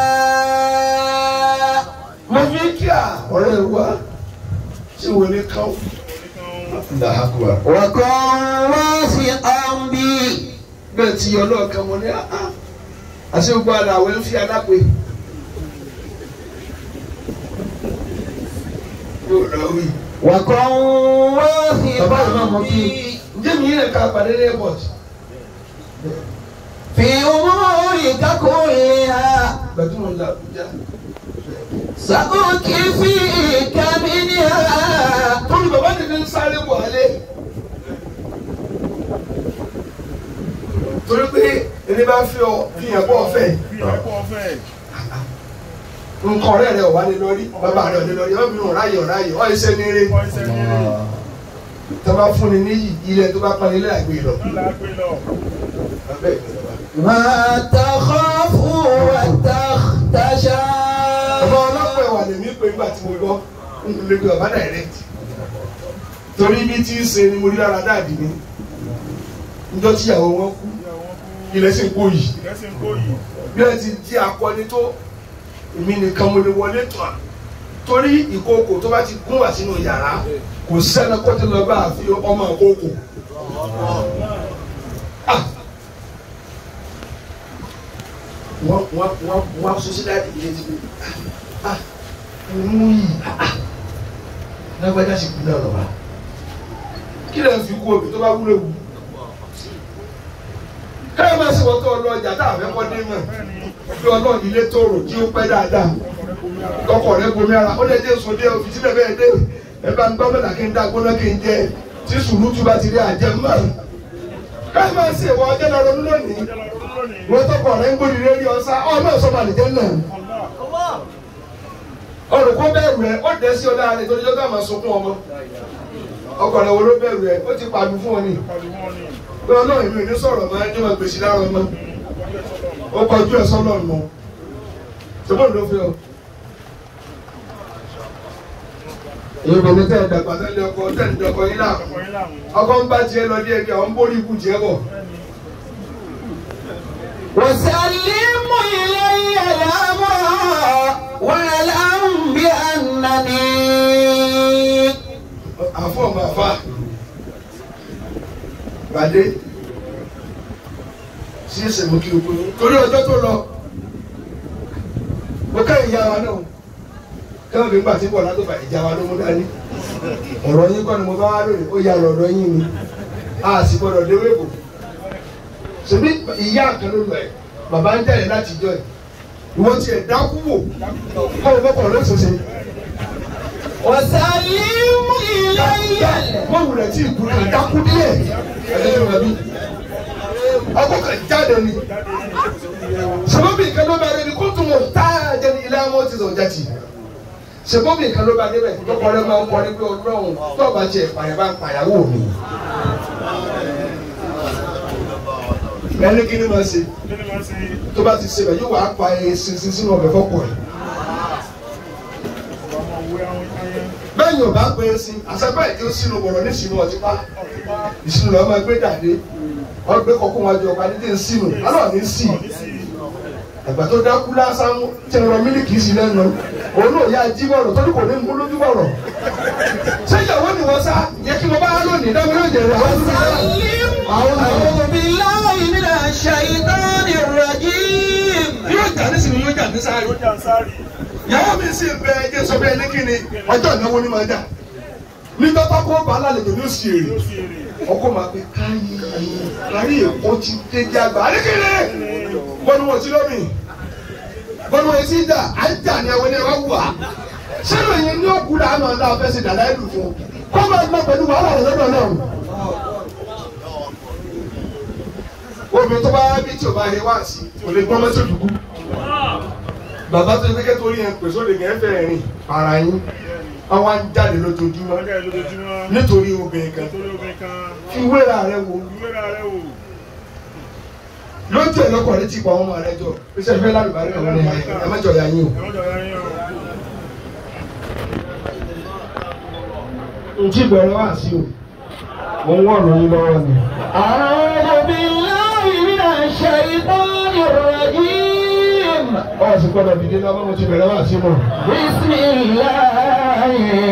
mo fi kí à ọ̀rẹ́ wa tí wọ́n ní káwọ́. Dàhákùwà. وكن واثقا بي bẹ́ẹ̀ tí ọlọ́ọ̀kan mo ní àá àti gbogbo àlà àwẹ̀ ń fi alápè. yóò lọ wí. وكن bàbá yìí máa mọ واثقا kí بي ǹjẹ́ mi yẹn ká pàdé ní airport. في أمورك كلها gbẹ̀dúmọ̀ ní Abuja. سأكفيك منها tóbi bàbá mi ní sáré wọlé. torí pé ẹni bá fi ọ fi hàn bọ́ ọ̀fẹ́ nǹkan ọ̀rẹ́ rẹ̀ ọ̀wá ní lórí bàbá rẹ̀ ọ̀dẹ lórí ọ̀bí nù ráyè ọ̀ráyè ọ̀ ẹsẹ̀ ní eré tó bá fún ni níyì ilẹ̀ tó bá pa nílé àgbè lọ. ما تخاف وتخشى ọba ọlọ́pàá ẹ̀wà lèmi pé nígbà tí mo gbọ́ n lè pe bàbá direct torí bí tí ń ṣe ni mo rí lára dáàdì mi níjọ́ tíyàwó wọn kú ilẹ̀ sì ń kó yìí bí ẹ ti di akọni tó èmi nìkan mo lè wọlé tọ̀ à torí ìkookò tó bá ti gún wá sínú yàrá kò sẹ́ni kó tó lọ bá a fi ọmọ ìkookò. Ah! wọ́n wọ́n wọ́n wọ́n sọ sí dáàdì ilé tí mo ah mú yìí ah lágbájá sì kú náà lọ́wọ́ kí lè fi kú omi tó bá wúlò wù káyọ̀ máa ṣe wọ́n tó ọlọ́ ọjà tá a fẹ́ kọ́ dé mọ̀ bí ọlọ́ọ̀ni ilé tóorò tí ó pẹ́ dáadáa kọ́kọ́ rẹ̀ bomi ara ó lè dé sùn dé òfin sílẹ̀ bẹ́ẹ̀ dé ẹ bá ń gbọ́ mẹ́ta kí n dá gbóná kí n jẹ tí sùúrù tún bá ti rí àjẹ mọ́ káyọ̀ máa ṣe ìwọ ọjọ́ lọ́rọ́ lónìí wọ́n tọkọ rẹ̀ ń gbóni lórí ọ̀sá ọmọ ìsọmọ àlejò náà olùkọ́ bẹ̀rù ẹ̀ ó dẹ̀ sí ọ̀dà rẹ̀ torí ọjọ́ máa sunkún ọmọ ọkọ rẹ̀ wo ló bẹ̀rù ẹ̀ ó ti pàdù fún ọ ní pé ọlọ́run mi ò ní sọ̀rọ̀ máa ń jẹ́ wọn gbèsè lára ọmọ ó kọjú ẹ̀ sọ́nà nù ṣùgbọ́n ló fi ọ. ìròyìn tẹ̀ dàgbà tẹ́lẹ̀ ọkọ tẹ́lẹ̀ ọkọ yín náà ọkọ ń bá tiẹ̀ lọ díẹ̀ díẹ̀ ọ̀ ń bórí ikú tiẹ̀ bọ̀. وسلم إلي الأمر واعلم بأنني àfọ ọmọ àfa gbàdé sí tí ń ṣe mú kí o kúrò torí ọjọ́ tó lọ mo ká ìyá wa náà káwọn fi ń gbà tí bọ̀ látọ̀ bá ìjà wa ló mú dání ọ̀rọ̀ yín kọ́ ni mo bá wá lónìí ó yà lọ́dọ̀ yín ni a sì gbọ́dọ̀ déwé bò ṣèbí ìyá kan ló lọ ẹ̀ bàbá ń jáde láti jọ ẹ̀ ìwọ tiẹ̀ dákú wò kọ́ ọ bọ́kọ̀ lọ́sọ̀ọ̀sẹ̀ وسلم إلي mọ̀wù rẹ̀ tí ìkú rẹ̀ dákú díẹ̀ ẹ̀ẹ́dẹ́gbẹ̀rún rẹ̀ bí ọkọ̀ kan jáde ni sẹ́bọ̀bì kan ló bá rẹ̀ ni kó tún mọ̀ táyà jẹ́ ní ilé àwọn ti sọ̀jà tì sẹ́bọ̀bì kan ló bá débẹ̀ lọ́kọ̀ rẹ̀ máa ń kọ́ ní pé ọlọ́run tó bá tiẹ̀ pààyàn bá ń pàyàwó mi. ẹni kí ni máa ṣe kí ni máa ṣe tó bá ti ṣe bẹ̀ yóò wá pa ẹ̀ sinsin sínú ọbẹ̀ fọ́pọ̀ ẹ̀ ọmọ òwe àwọn ayé bẹ́ẹ̀ yóò bá pé sí àṣẹ́pẹ́ ìdí ó sínú bọ̀rọ̀ ní sínú ọtí pa ìsinú lọ́ọ́ máa gbé dàdé ọgbẹ́ kọ̀ọ̀kan wájú ọ̀pá ní tí ń sínú alọ́ ní sí ẹ̀gbà tó dákú lásán tí ń rọ mílíkì sí lẹ́nu òun náà yá jí bọ̀rọ̀ tó ní kò ní mú lójú bọ̀rọ̀ ṣé ìyàwó ni wọ́n sá yẹ kí mo bá lónìí dábìlì òjò rẹ̀ wọ́n ti sá àwọn أعوذ بالله من الشيطان الرجيم yóò jà ní sinmi yóò jà ní sáré ló jà ń sáré ìyàwó mi sì bẹ ẹjẹ sọ bẹ́ẹ̀ ní kíni ọjọ́ ìnáwó ni máa dà nígbà tó kó bàálà lè ní òsì èrè ló sì èrè ọkọ máa pe káyé kárí èkó ti dé dé àgbà àdékèlè bọ́nu wọn ti lómi bọ́nu wọn ti dà á ń jà ní ẹwọ́n ní ẹwà wà sẹ́nu yẹn ní òkú là á máa dá ọ̀fẹ́ sí dàda ẹ̀dùn fún kó máa gbọ́ pẹ̀lú wàhálà rẹ̀ lọ́dọ̀ náà. obìnrin tó bá bí tí o bá yẹ wá sí kò lè gbọ́ mọ́tò dùkú bàbá tó ní kékeré torí yẹn pèsè òde yẹn fẹ́ rìn para yín àwọn á ń jáde lójoojúmọ́ ọjà lójoojúmọ́ nítorí obìnrin kan torí obìnrin kan fi wéra rẹ wò ìwéra rẹ wò lójú ẹ̀ lọ́kọ̀ létí pa ọmọ rẹ jọ iṣẹ́ ìfẹ́ lálùbárí ọ̀rọ̀ ni ẹ má jọ ya yín ẹ má jọ ya yín o o. ntí bẹ̀rẹ̀ wá sí o mo ń wọ̀ lóyún lọ́wọ́ ni. أعوذ بالله من الشيطان الرجيم ọ̀ sì gbọ́dọ̀ dìde lọ́wọ́ mo ti bẹ̀rẹ̀ wá sí mọ̀. بسم الله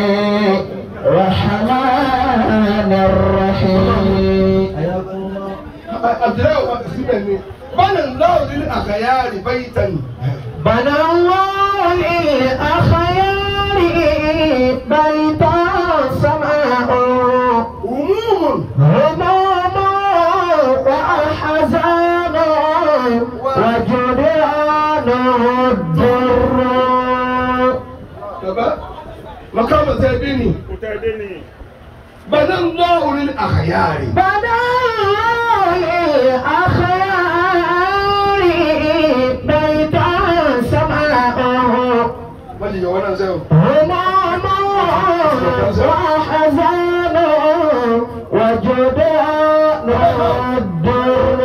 الرحمن الرحيم Abdullahi wa síbẹ̀ ni bọ́lá ńlá òní àgàyà rè báyìí tani. بنى الله للأخيار بيتا سماء Umumun هموم وأحزان وجدران الدر baba makamu tẹ bí ni kò tẹ́ ẹ dé ni bọ́lá ńlá òní àgàyà rè. بنى الله للأخيار بيتا سماء wọ́n ti yọ wọ́n náà sẹ́wọ̀n. هموم وحزان وجدان الدر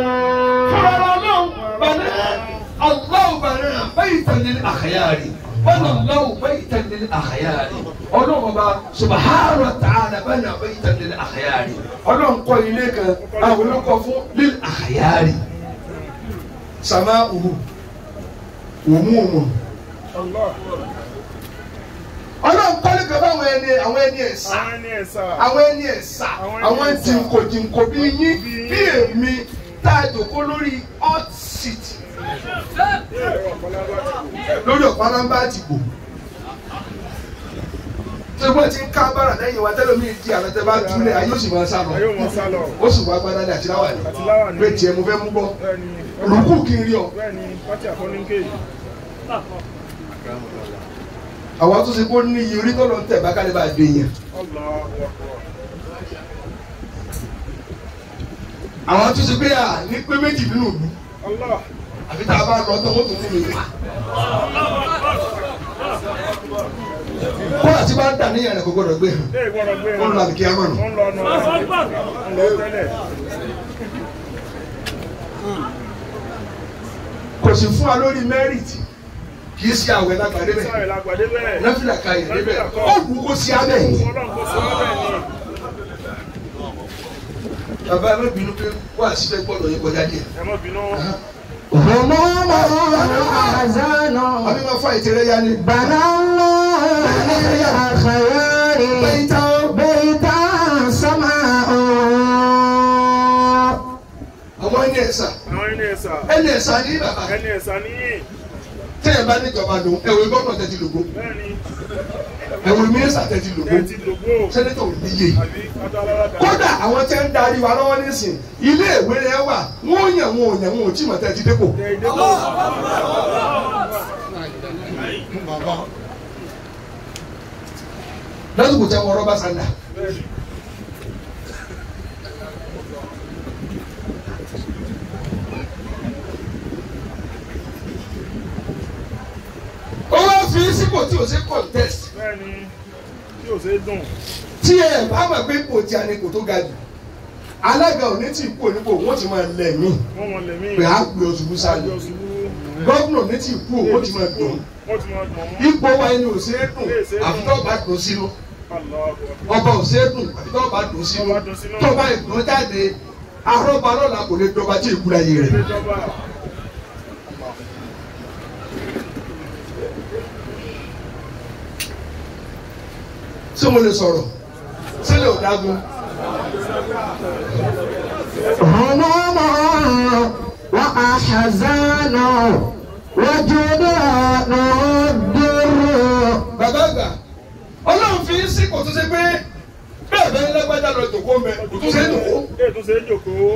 الله بنى بيتا للأخيار بنى الله بيتا للأخيار ọlọ́run ọba subahana wa ta'ala bana baitan lil akhyari ọlọ́run kọ́ ilé kan àwọn olókọ́ fún lil akhyari sama uhu umumu Allah ọlọ́run kọ́ ilé kan fún àwọn ẹni àwọn ẹni ẹ̀sà àwọn ẹni ẹ̀sà àwọn ẹni ẹ̀sà àwọn jìnkò jìnkò bí yín bí èmi tá a jòkó lórí hot seat lórí ọ̀pálábá àtìgbò tí wọ́n ti ń ká bára lẹ́yìn wa tẹ́lẹ̀ mi di àlọ́ tẹ́ bá túlẹ̀ ayé òsì máa sá lọ ayé wọn sá lọ ó sì wá gbádá ní àtìláwà ní àti láwà ní pé tiẹ̀ mo fẹ́ mú bọ́ bẹ́ẹ̀ni rúkú kí n rí ọ. bẹ́ẹ̀ni pátí àfọ́níkè àwọn tó ṣe kó ní iye orí tó lọ ń tẹ̀ bá kálí bá a dé yẹn. Allah àwọn tó ṣe pé à ní pé méjì nínú ìlú Allah àfi tá a bá lọ tó wọ́n tó ní mi pa. kó àti bá ń dà níyàn rẹ̀ kó gbọ́dọ̀ gbé hàn ṣé ìgbọ́dọ̀ gbé ó ń lọ àbíkí amánu. wọ́n lọ nù wọ́n lọ tẹ́lẹ̀ kò sì fún wa lórí mẹ́rìtì kì í ṣe àwẹ̀ lágbàdé bẹ̀ sáré lágbàdé bẹ́ẹ̀ nẹ́fìlà ka yẹ̀ débẹ̀ ó wù kó sí abẹ́ yìí. ọlọ́run kò sọ ọ́ bẹ́ẹ̀ ni bàbá ẹ má bínú pé wá síbẹ̀ gbọ́dọ̀ yín kọjá díẹ̀. ẹ má bínú هموم وأحزان àbí máa fà ìtẹ̀rẹ̀ ya ni. بنى الله للأخيار بيتا بيتا سماء àwọn ẹni ẹ̀sà àwọn ẹni ẹ̀sà ẹni ẹ̀sà ní bàbá ẹni ẹ̀sà níyì tẹ́yẹ̀ bá níjọba lò ẹ̀wọ̀ gómìnà tẹ́tí lògbó bẹ́ẹ̀ni ẹ̀wọ̀ mínísítà tẹ́tí lògbó ẹ ti lògbó sẹ́nẹ́tọ̀ ò níye àbí adálára kódà àwọn tẹ́ ń darí wa lọ́wọ́ nísìn ilé ìwé rẹ wà wọ́n yàn wọn ò yàn wọn ò tí mọ̀ tẹ́tí dépò ẹ ìdẹ́kọ̀ lásìkò tẹ́ wọ́n rọ́bà sanda bẹ́ẹ̀ni ó wá fi sípò tí ò sí contest bẹ́ẹ̀ni tí ò ṣe é dùn tí ẹ bá mọ̀ pé ipò tí a ní kò tó ga jù alága ò ní tí ì kú onípò wọ́n ti máa lẹ̀ mí wọ́n mọ̀ lẹ́mí pé á gbé oṣù búsáàlì àjọ ṣubú gọ́vùnà ní tí ì kú wọ́n ti máa dùn wọ́n ti máa dùn wọ́n ipò wa ẹni ò ṣeé dùn àfi tó bá dùn sínú aláàbọ̀ ọba ò ṣeé dùn àfi tó bá dùn sínú Tó bá dùn sínú. tó bá ìdùn jáde arọ́ba lọ́la kò lè dọba tí ìkúra yìí rẹ̀. ìjọba ṣé mo lè sọ̀rọ̀ sílẹ̀ ò dágun. هموم وأحزان وجدان الدر bàbá àgbà ọlọ́run fi ń sípò tó ṣe pé bẹ́ẹ̀ bẹ́ẹ̀ lágbájá lọ jòkó mẹ́ kò tó ṣe é jòkó. ètò ṣe é jòkó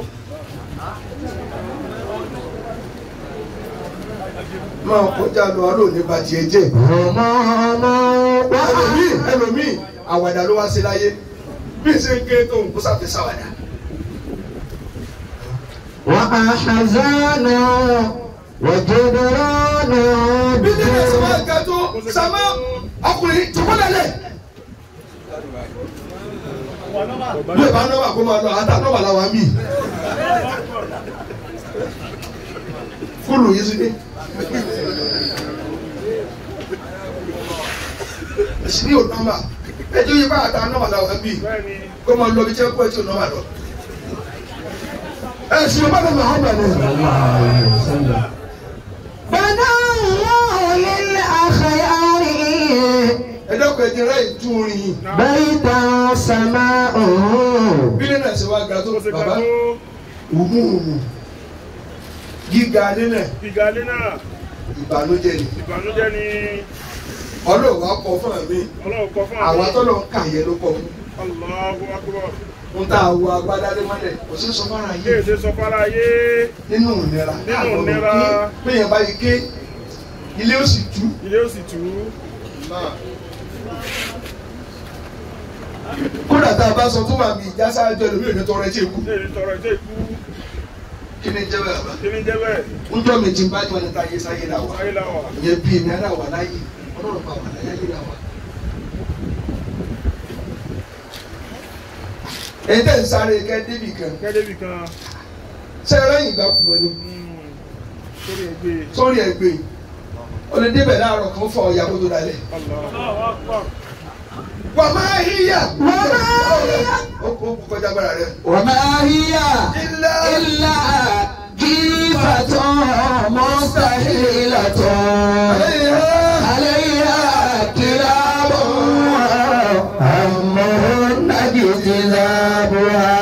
máa kọjá lọ aró ní bàtì ẹ jẹ́. هموم ẹlòmíì ẹlòmíì àwàdà ló wá sí láyé bí ṣe ń ké tó ń kó sáfẹ́ sáwàdà. وأحزان وجدران bí nílẹ̀ sọ wá الدر ga tó sàmá ọkùnrin jòkó lẹ́lẹ̀. bí ìbá náwó àgọ́ máa lọ àtà náwó làwọn mí. fúlù yìí sí ni. èsì ní ònàmà ẹjọ́ yìí bá àtà náwó làwọn mí. bẹ́ẹ̀ni kó máa lọ bí tí wọ́n kọ́ ẹ̀ tí ò náwó lọ. ẹ̀ sì ọba náà Muhammad ni. بنى الله للأخيار ẹ dọ́kun ẹ̀jẹ̀ rẹ̀ tún orin yìí. بيتا سماؤه bí nínú ẹ̀sìn wa ga tó ó ṣe ká bàbá tó òmùùmù gíga nínú ẹ̀ gíga ilé náà ìbànújẹ́ ni ìbànújẹ́ ni ọlọ́wọ́ akọ fún mi ọlọ́run kọ fún àwọn atọ́lọ̀ ń kà yẹ ló kọ fún Allahu akbar ń tá a wo agbádá lé mọ́lẹ̀ kò sí sọ fara yé kéèsè sọ fara yé nínú ìnira Nínú ìnira. péyàn bá yí ké ilé ó sì tú ilé ó sì tù ú kódà tá a bá sọ tó máa bí ìjà sáájú ẹlòmíì ò ní tọrọ ẹtí èkú léèrè tọrọ ẹjẹ ikú kí ni jẹ́ bẹ́ẹ̀ bá kí ni jẹ́ bẹ́ẹ̀ ń jọ́ mi jí bá jọ ní ta yé sáyé là wà ayé la wà ìyẹn bí èmi ara wà láyé ọlọ́run bá wà láyé là wà. èyí tẹ̀ ń sáré kẹ́ débì kan kẹ́débì kan ṣé ẹ lẹ́yìn ìgbà kùmọ̀ ni mm, sórí ẹgbẹ́ sórí ẹ̀ gbé o lè débẹ̀ láàárọ̀ kan fọ ìyàwó tó dalẹ̀. Allahu akbar wà máa híyà. Wà máa híyà. ó kó kọjá gbára rẹ. وما هي ilá إلا جيفة مستحيلة عليها كلاب همهن اجتذابها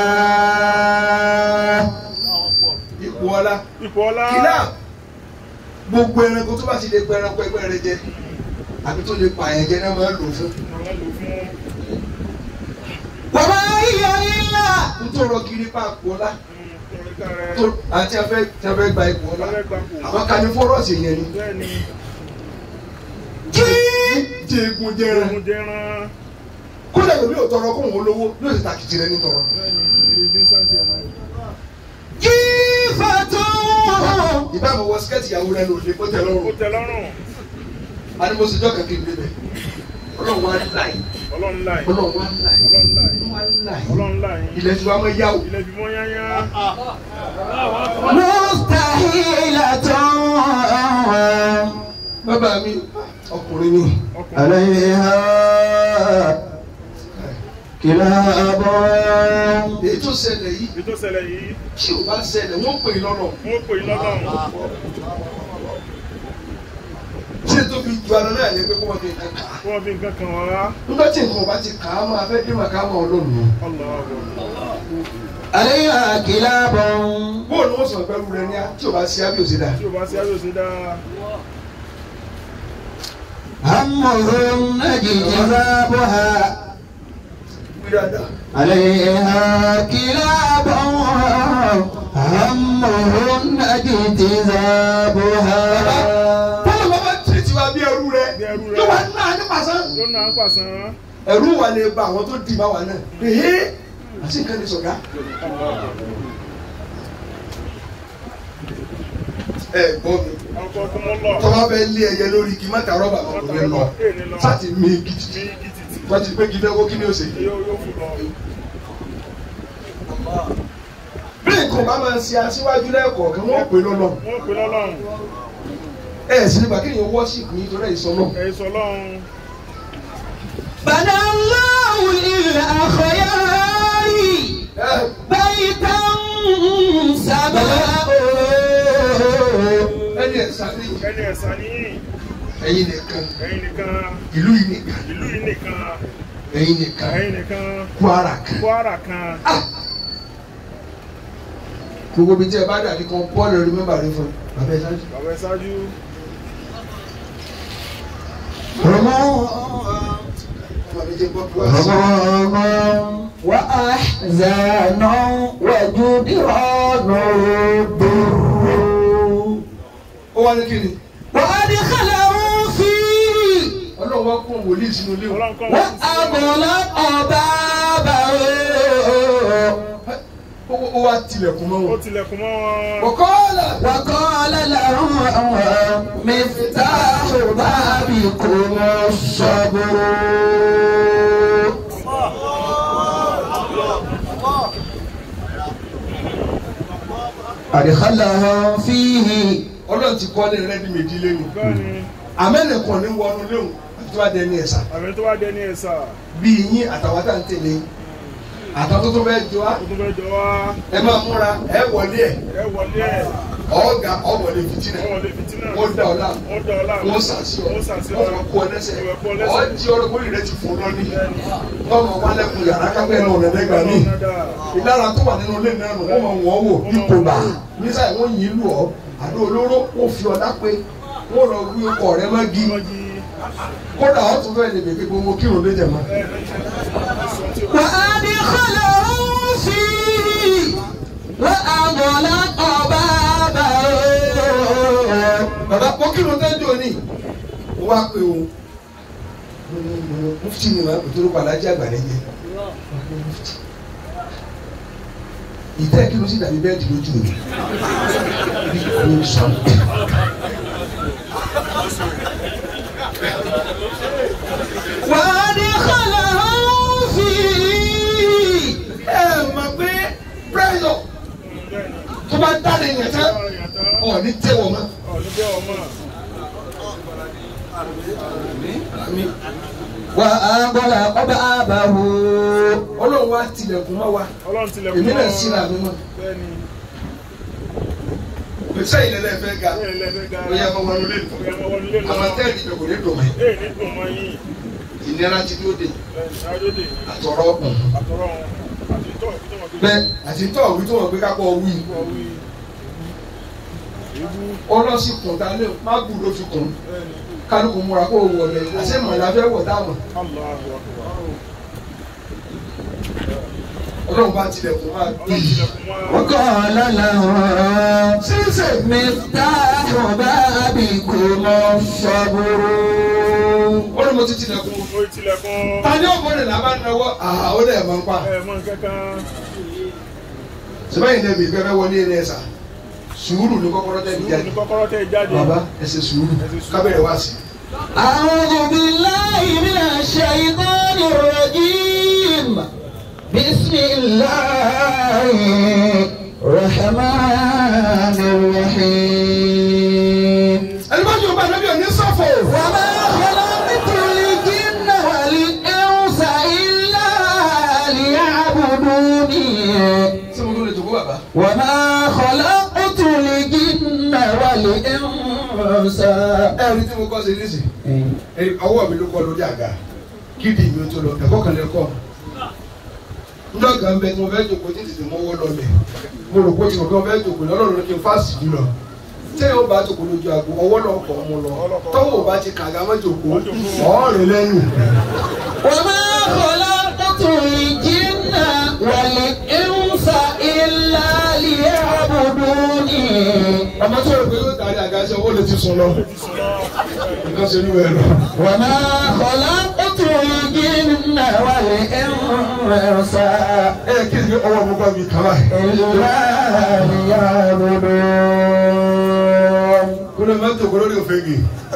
ipò ọlá. ipò ọlá kìlá gbogbo ẹranko tó bá ti lè pa ẹranko ẹgbẹ́ rẹ jẹ àbí tó lè pa àyàn jẹ náà máa ń lò fún. àwọn lò fún وما هي إلا nítorí kiri pa àpò ọlá mm, tọrọká rẹ tó àti afẹ́ tí a fẹ́ gba ipò ọlá ọlẹ́ gbapò àwọn kan ní fọ́rọ́ọ̀sì yẹn ni. bẹ́ẹ̀ ni jẹ́gun jẹran ohun jẹran kódà lómi ò tọrọ kóhun olówó yóò sì tàkìtì rẹ ní tọrọ. bẹ́ẹ̀ ni ìrìndín sáńtì ẹ̀ náà جيفة ìbámu wọ skẹ́ẹ̀tì ìyàwó rẹ lòdì kó tẹ ó lọ́rùn tẹ lọ́rùn animosijọ́ kankan ìdílé bẹ̀ ọlọ́run wa láì ọlọ́run láì ọlọ́run wa láì ọlọ́run láì ọlọ́run wa láì ọlọ́run láì ilẹ̀ tí wàá mọ yá o. ilẹ̀ fi mọ́ yányá مستحيلة bàbá mi ọkùnrin ni ọkùnrin عليها كلاب èyí tó ṣẹlẹ̀ yìí èyí tó ṣẹlẹ̀ yìí tí ò bá ṣẹlẹ̀ wọ́n pè é lọ́nà wọ́n pè é lọ́lọ́run ṣé tó fi ju ara náà ní pé kó wọ́n fi nǹkan kà á. kí wọ́n fi nǹkan kan wá nígbà tí nǹkan bá ti kà á máa fẹ́ dé màkà máa ọlọ́run ni. Allahu akbar عليها كلاب bóòlù ó sọ pẹ̀lú rẹ ní a tí o bá ṣe ábí òsè dá. tí o bá ṣe ayé òsè dáa همهم اجتذابها wí dáadáa. عليها كلاب همهم اجتذابها bọ́lá bá bá tìrì tí wàá bí ẹrú rẹ Bí ẹrú rẹ. yóò wá náà ní pàṣán. yóò náà ń pàṣán ẹrú wa lè ba àwọn tó dì bá wa náà. ee àti nǹkan ní sọ̀gá. ẹ gbọ́ mi ọkọ̀ tó mọ́ lọ tọ́wọ́ bẹ lé ẹyẹ lórí kí má ta rọ́bà mọ́ kò ní lọ sáti mi bí gidi gidi wọ́n ti pé kí fẹ́ wó kí ni ó ṣe. yóò yóò fò lọ bí nǹkan bá máa ń ṣe aṣíwájú lẹ́ẹ̀kọ̀ọ̀kan wọ́n pè lọ́lọ́ wọ́n pè lọ́lọ́run ẹ̀ sì nígbà kéèyàn wọ́ṣìpù yín torí ìsọ náà. ẹ̀yin sọ lọ́run بنى الله للأخيار بيتا سماؤه ẹni ẹ̀sà ní ẹni ẹ̀sà níyìn ẹ̀yin nìkan ẹ̀yin nìkan ìlú yìí nìkan ìlú yìí nìkan ẹ̀yin nìkan ẹ̀yin nìkan Kwara kan. Kwara kan gbogbo ibi tí ẹ bá dàbí kan bọ́ọ̀lù rí mẹ́mbà rẹ fún ẹ bàbá ẹ sáájú. bàbá ẹ ṣáájú bàbá mi jẹ́ gbọ́ bí wàá sí. هموم وأحزان وجدران الضر ó wá ní kí ni وأدخله فيه ọlọ́run wá kún wòlíì sínú ilé wọn. ọlọ́run kọ́ wọ́n sí وأغلق بابه ó ó wá tilẹ̀kùn mọ́ ó wọn. tilẹ̀kùn mọ́ wọn wọ́kọ́ọ́lá وقال لهم مفتاح بابكم الصبر أدخلهم فيه ọlọ́run ti kọ́ ní rẹ́dí méjì lẹ́nu. bẹ́ẹ̀ ni àmẹ́nìkan ní wọnú léwu àti tó wá dé ní ẹ̀sà. àmì tó wá dé ní ẹ̀sà bí yín àtàwọn tá à ń tẹ̀lé àtàwọn tó tó fẹ́ jọ wá ó tún fẹ́ jọ wá ẹ máa múra ẹ wọlé ẹ ẹ wọlé ẹ̀ ọ̀ọ́gà ọ̀wọ̀lé fìtínà ẹ wọlé fìtínà wọ́n dá ọ láàmú ó dá ọ láàmú wọ́n sàṣì ọ wọ́n sàṣì ọ wọ́n fọ kú ọ lẹ́sẹ̀ wọ́n kú ọ lẹ́sẹ̀. ọ̀ jí ọ̀rọ̀ kórìí rẹ ti fò lọ́ní wọ́n mọ̀ wá lẹ́kùn yàrá kápẹ́ náà ọ̀nà lẹ́gbà mí ìlara tó wà nínú ilé náà nù wọ́n mọ̀ wọ́n wò ipò bá nísà wọ́n yìn lù ọ́ àdó olóró wọ́n fi ọ̀dá pé wọ́n lọ wí ọkọ̀ rẹ mọ́gi kódà ọ̀ tún fẹ́ẹ́ lè bèbè gbogbo kírun lé jẹ̀mọ́. وأدخلهم فيه وأغلق بابه bàbá kó kírun tẹ́jú òní ó wá pé o mufti ni màá kò tó ló padà jẹ́ àgbàlẹ́ jẹ́ ìtẹ́ kí ló sì dàbí bẹ́ẹ̀dì lójú mi bí kò sọ. وأدخلهم فيه ẹ mọ̀ pé pírẹ́sọ̀ tó bá dáre yẹn tán ọ̀ ní tẹ́wọ̀ mọ́. وأغلق بابه ọlọ́run wá tilẹ̀kùn mọ́ wa Ọlọ́run tilẹ̀kùn èmi náà mọ́. síra mi mọ́ Bẹ́ẹ̀ni, pèsè ìlẹ́lẹ́ fẹ́ ga bẹ́ẹ̀ lẹ́fẹ̀ẹ́ ga. ó yẹ kó wọnú lé nù Ó yẹ kó wọnú lé lọ. àwọn tẹ́ẹ̀lì ìjọba ní dùn mí Ee ní dùn mọ́ yín. ìnira ti dúró dé Bẹ́ẹ̀ni, Ayọ́dè, àtọ̀rọ̀ àtọ̀rọ̀ wọn, àti ìtọ́ ìfúnjọ́ wọn gbé. bẹ́ẹ̀ àti tọ́ òwú tó wọ́n gbé kápọ̀ wí Wọ́n wí. Èébú. ọlọ́sìn kùn tá lé má gbù ló fi kùn Bẹ́ẹ̀ni, kálukú múra kó wọ̀ lẹ̀ àṣẹ mọ̀lá fẹ́ wọ̀ táwọn Allahu Akbar. ọlọ́run bá tilẹ̀kùn máa bí Ọlọ́run tilẹ̀kùn mọ́. وقال لهم ṣíṣe مفتاح بابكم الصبر ó ní mo ti tilẹ̀kùn Ó tilẹ̀kùn. ta ni ọ̀pọ̀ rẹ̀ làbá náwó àhà ó dẹ̀ máa ń pa Ẹ mọ kankan. sẹ́fẹ̀yìn lẹ́bi ìfẹ́ fẹ́ wọlé ilé ẹ̀sà sùúrù ní kọ́kọ́rọ́ tẹ̀ Sùúrù jáde ní kọ́kọ́rọ́ tẹ̀ jáde. bàbá ẹ ṣe sùúrù kábẹ̀rẹ̀ wá sí أعوذ بالله من الشيطان الرجيم بسم الله الرحمن الرحيم ẹni bá jù bá ẹni bí òní sọ̀fọ̀ وما خلقت الجن والإنس إلا ليعبدوني ṣé mo tó lè jòkó bàbá وما خلقت الجن والإنس ẹ rí tí mo kọ́ sí nísì ọwọ́ mi ló kọ́ lórí àga kídì mi tó lọ ẹ̀kọ́ kan lè kọ́ njọ́ kan bẹ tí mo fẹ́ jòkó tí tètè mọ́wọ́ lọlẹ̀ mo rò pé tí mo fẹ́ jòkó lọ́lọ́run ló kí n fásitì jù lọ tẹ́yìn ó bá jòkó lójú àgbo ọwọ́ náà kọ̀ ọ́ mo lọ tọ́wọ́ ò bá ti kàga mọ́ jòkó ọ̀ọ́rìn lẹ́yìn. وما خلقت الجن والإنس إلا ليعبدوني ọmọ tó rò pé yóò tàrí àga ṣe owó lè ti sùn lọ nǹkan ṣe ní wẹ́ẹ̀ lọ. وما خلقت الجن والإنس ẹ kí ni ọwọ́ mi bá mi kàn láì. إلا ليعبدون kó lè má jòkó lórí òfegè.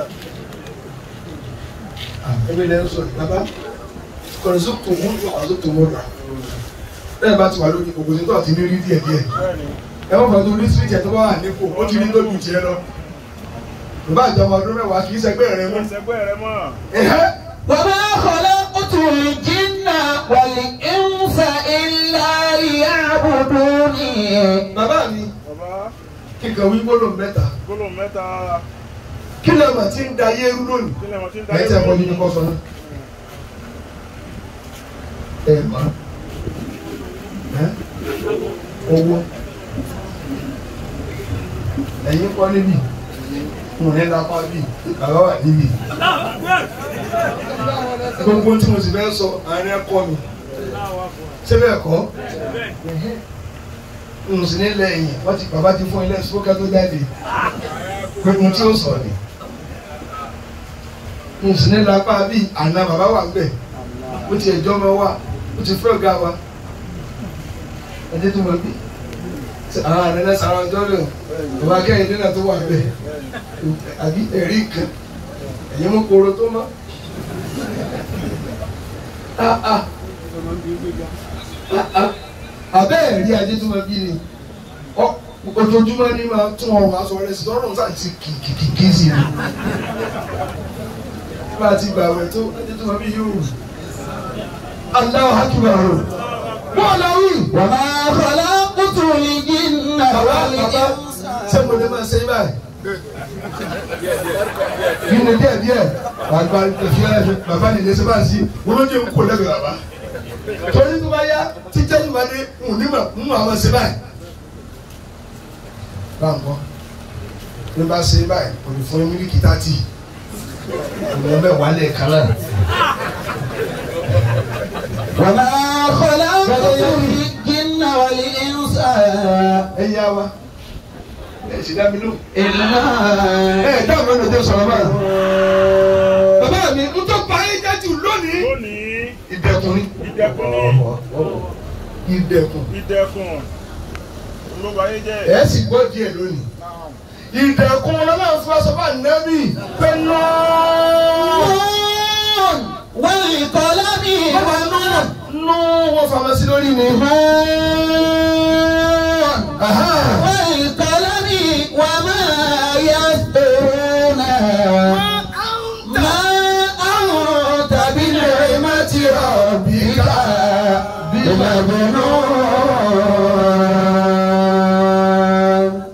ẹbí lẹ́yìn sọ bàbá kọ̀ọ̀sọ́ tó mú ọ̀sọ́ tó mú rà. bẹ́ẹ̀ bá ti wà lórí gbogbo ní tó àti ní rí díẹ̀ díẹ̀. ẹ wọ́n fọdún ní síríìtì ẹ̀ tó bá wà nípò ó ti rí lójú tiẹ̀ lọ. bàbá àjọmọ ọdún mẹ́wàá kì í ṣẹgbẹ́ rẹ mọ́. ẹsẹ̀gbẹ́ rẹ mọ́. ẹ̀hẹ́ وما خلقت الجن والإنس إلا ليعبدوني bàbá mi bàbá kíkan wí gbólóhùn mẹ́ta gbólóhùn mẹ́ta kí lè mà ti ń da yé rú lónìí. kílẹ̀ wọn ti ń ẹ̀yin tí a kọ́ nínú kọ́ sọ náà. ẹ má ẹ owó ẹ̀yin kọ́ níbí mo ní lápá bí bàbá wà níbí. gbogbo tí mo sì fẹ́ sọ àárín ẹ̀kọ́ mi ṣé bẹ́ẹ̀ kọ́ n sì ní lẹ́yìn wọ́n ti bàbá ti fún ilé ìsúkẹ́ tó jáde pé mo tí ó sọ ni n sì ní lápá bí àná bàbá wà gbẹ ó ti ẹjọ́ ọmọ wa ó ti fẹ́ ọ̀gá wa ẹjẹ́ tó wọ́n bí àwọn àná náà sàrọ̀ ọjọ́ rẹ̀ bàbá kẹ́hìn nínú tó wà bẹ̀ àbí ẹ̀rí kan ẹ̀yin mú koro tó mọ́ ah ah ah ah abẹ́ ẹ̀rí ajé tó máa bí ni ọ- ojoojúmọ́ ní máa tún ọrùn aṣọ rẹ̀ sí lọ́rùn sáà ti kìkìkì sí i bá a ti gbà wẹ̀ tó ajé tó máa bí yóò Allahu Akbar wọ́n lọ wí. وما خلقت الجن bàbá bàbá والإنس ṣé mo lè máa ṣe é báyìí. kí ni díẹ̀ díẹ̀ bàbá ìfẹ́ bàbá nìyẹn ṣe bá sí wọ́n ló dé ń kó lẹ́gbẹ̀ẹ́ bàbá torí tó bá yá títẹ́ tó bá dé ń ní mà ń mọ àwọn ṣe báyìí. báńkọ́ ní bá ṣe báyìí kò ní fún mílíkì tátì ìwọ̀n bẹ́ẹ̀ wà lẹ̀ kan náà. وما خلقت الجن والإنس ẹ yá wa ẹ sì dá mi lóhùn. إلا ẹ dáhùn lọ́nà tó sọ̀rọ̀ báyìí. bàbá mi ń tó pa ayé jáde lónìí. lónìí ìdẹ̀kùn ni. ìdẹ̀kùn ni ìdẹ̀kùn. ìdẹ̀kùn olóba ayé jẹ́ ẹ sì gbọ́ díẹ̀ lónìí. ìdẹ̀kùn ọlọ́run fún aṣọ bá nẹ́bí pé nọ́ọ̀. نون والقلم bàbá náà nù wọ́n fama sí lórí mi. نون Aha. والقلم وما يسطرون ما أنت بنعمة ربك بمجنون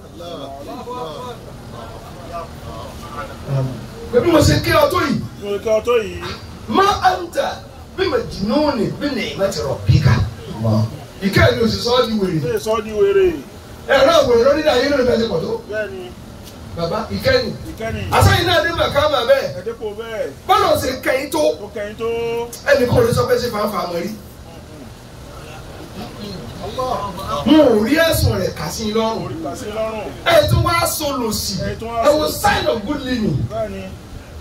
pé bí mo ṣe kí ọ tó yìí mo kí ọ tó yìí má a ń tà bí mo jìnnú ni bí ní ìmọ̀ ti rọ̀ bíkà. ìkẹ́ ìlú òṣìṣẹ́ ọ́ di wèrè. ṣé sọ di wèrè ẹ̀rọ àwòrán lórí ayé lórí bẹ́ẹ̀ ti pọ̀ tó. bẹ́ẹ̀ ni bàbá ìkẹ́yìn. ìkẹ́ni àṣàyìn náà dé màkàmà bẹ́ẹ̀. ẹ̀dẹ́kọ̀ bẹ́ẹ̀ bọ́lá ṣe kẹ́yìn tó. ó kẹ́yìn tó ẹnì kan ò lè sọ pé ṣe fàáfàá mọ́ rí. mo ò rí ẹ̀sùn rẹ̀ kà sí i lọ́rùn. orí kà sí lọ́rùn ẹ tún wá sọlọ sí Ẹ tún wá ẹ wo sọ̀lọ̀ sí. sign of good living. bẹ́ẹ̀ ni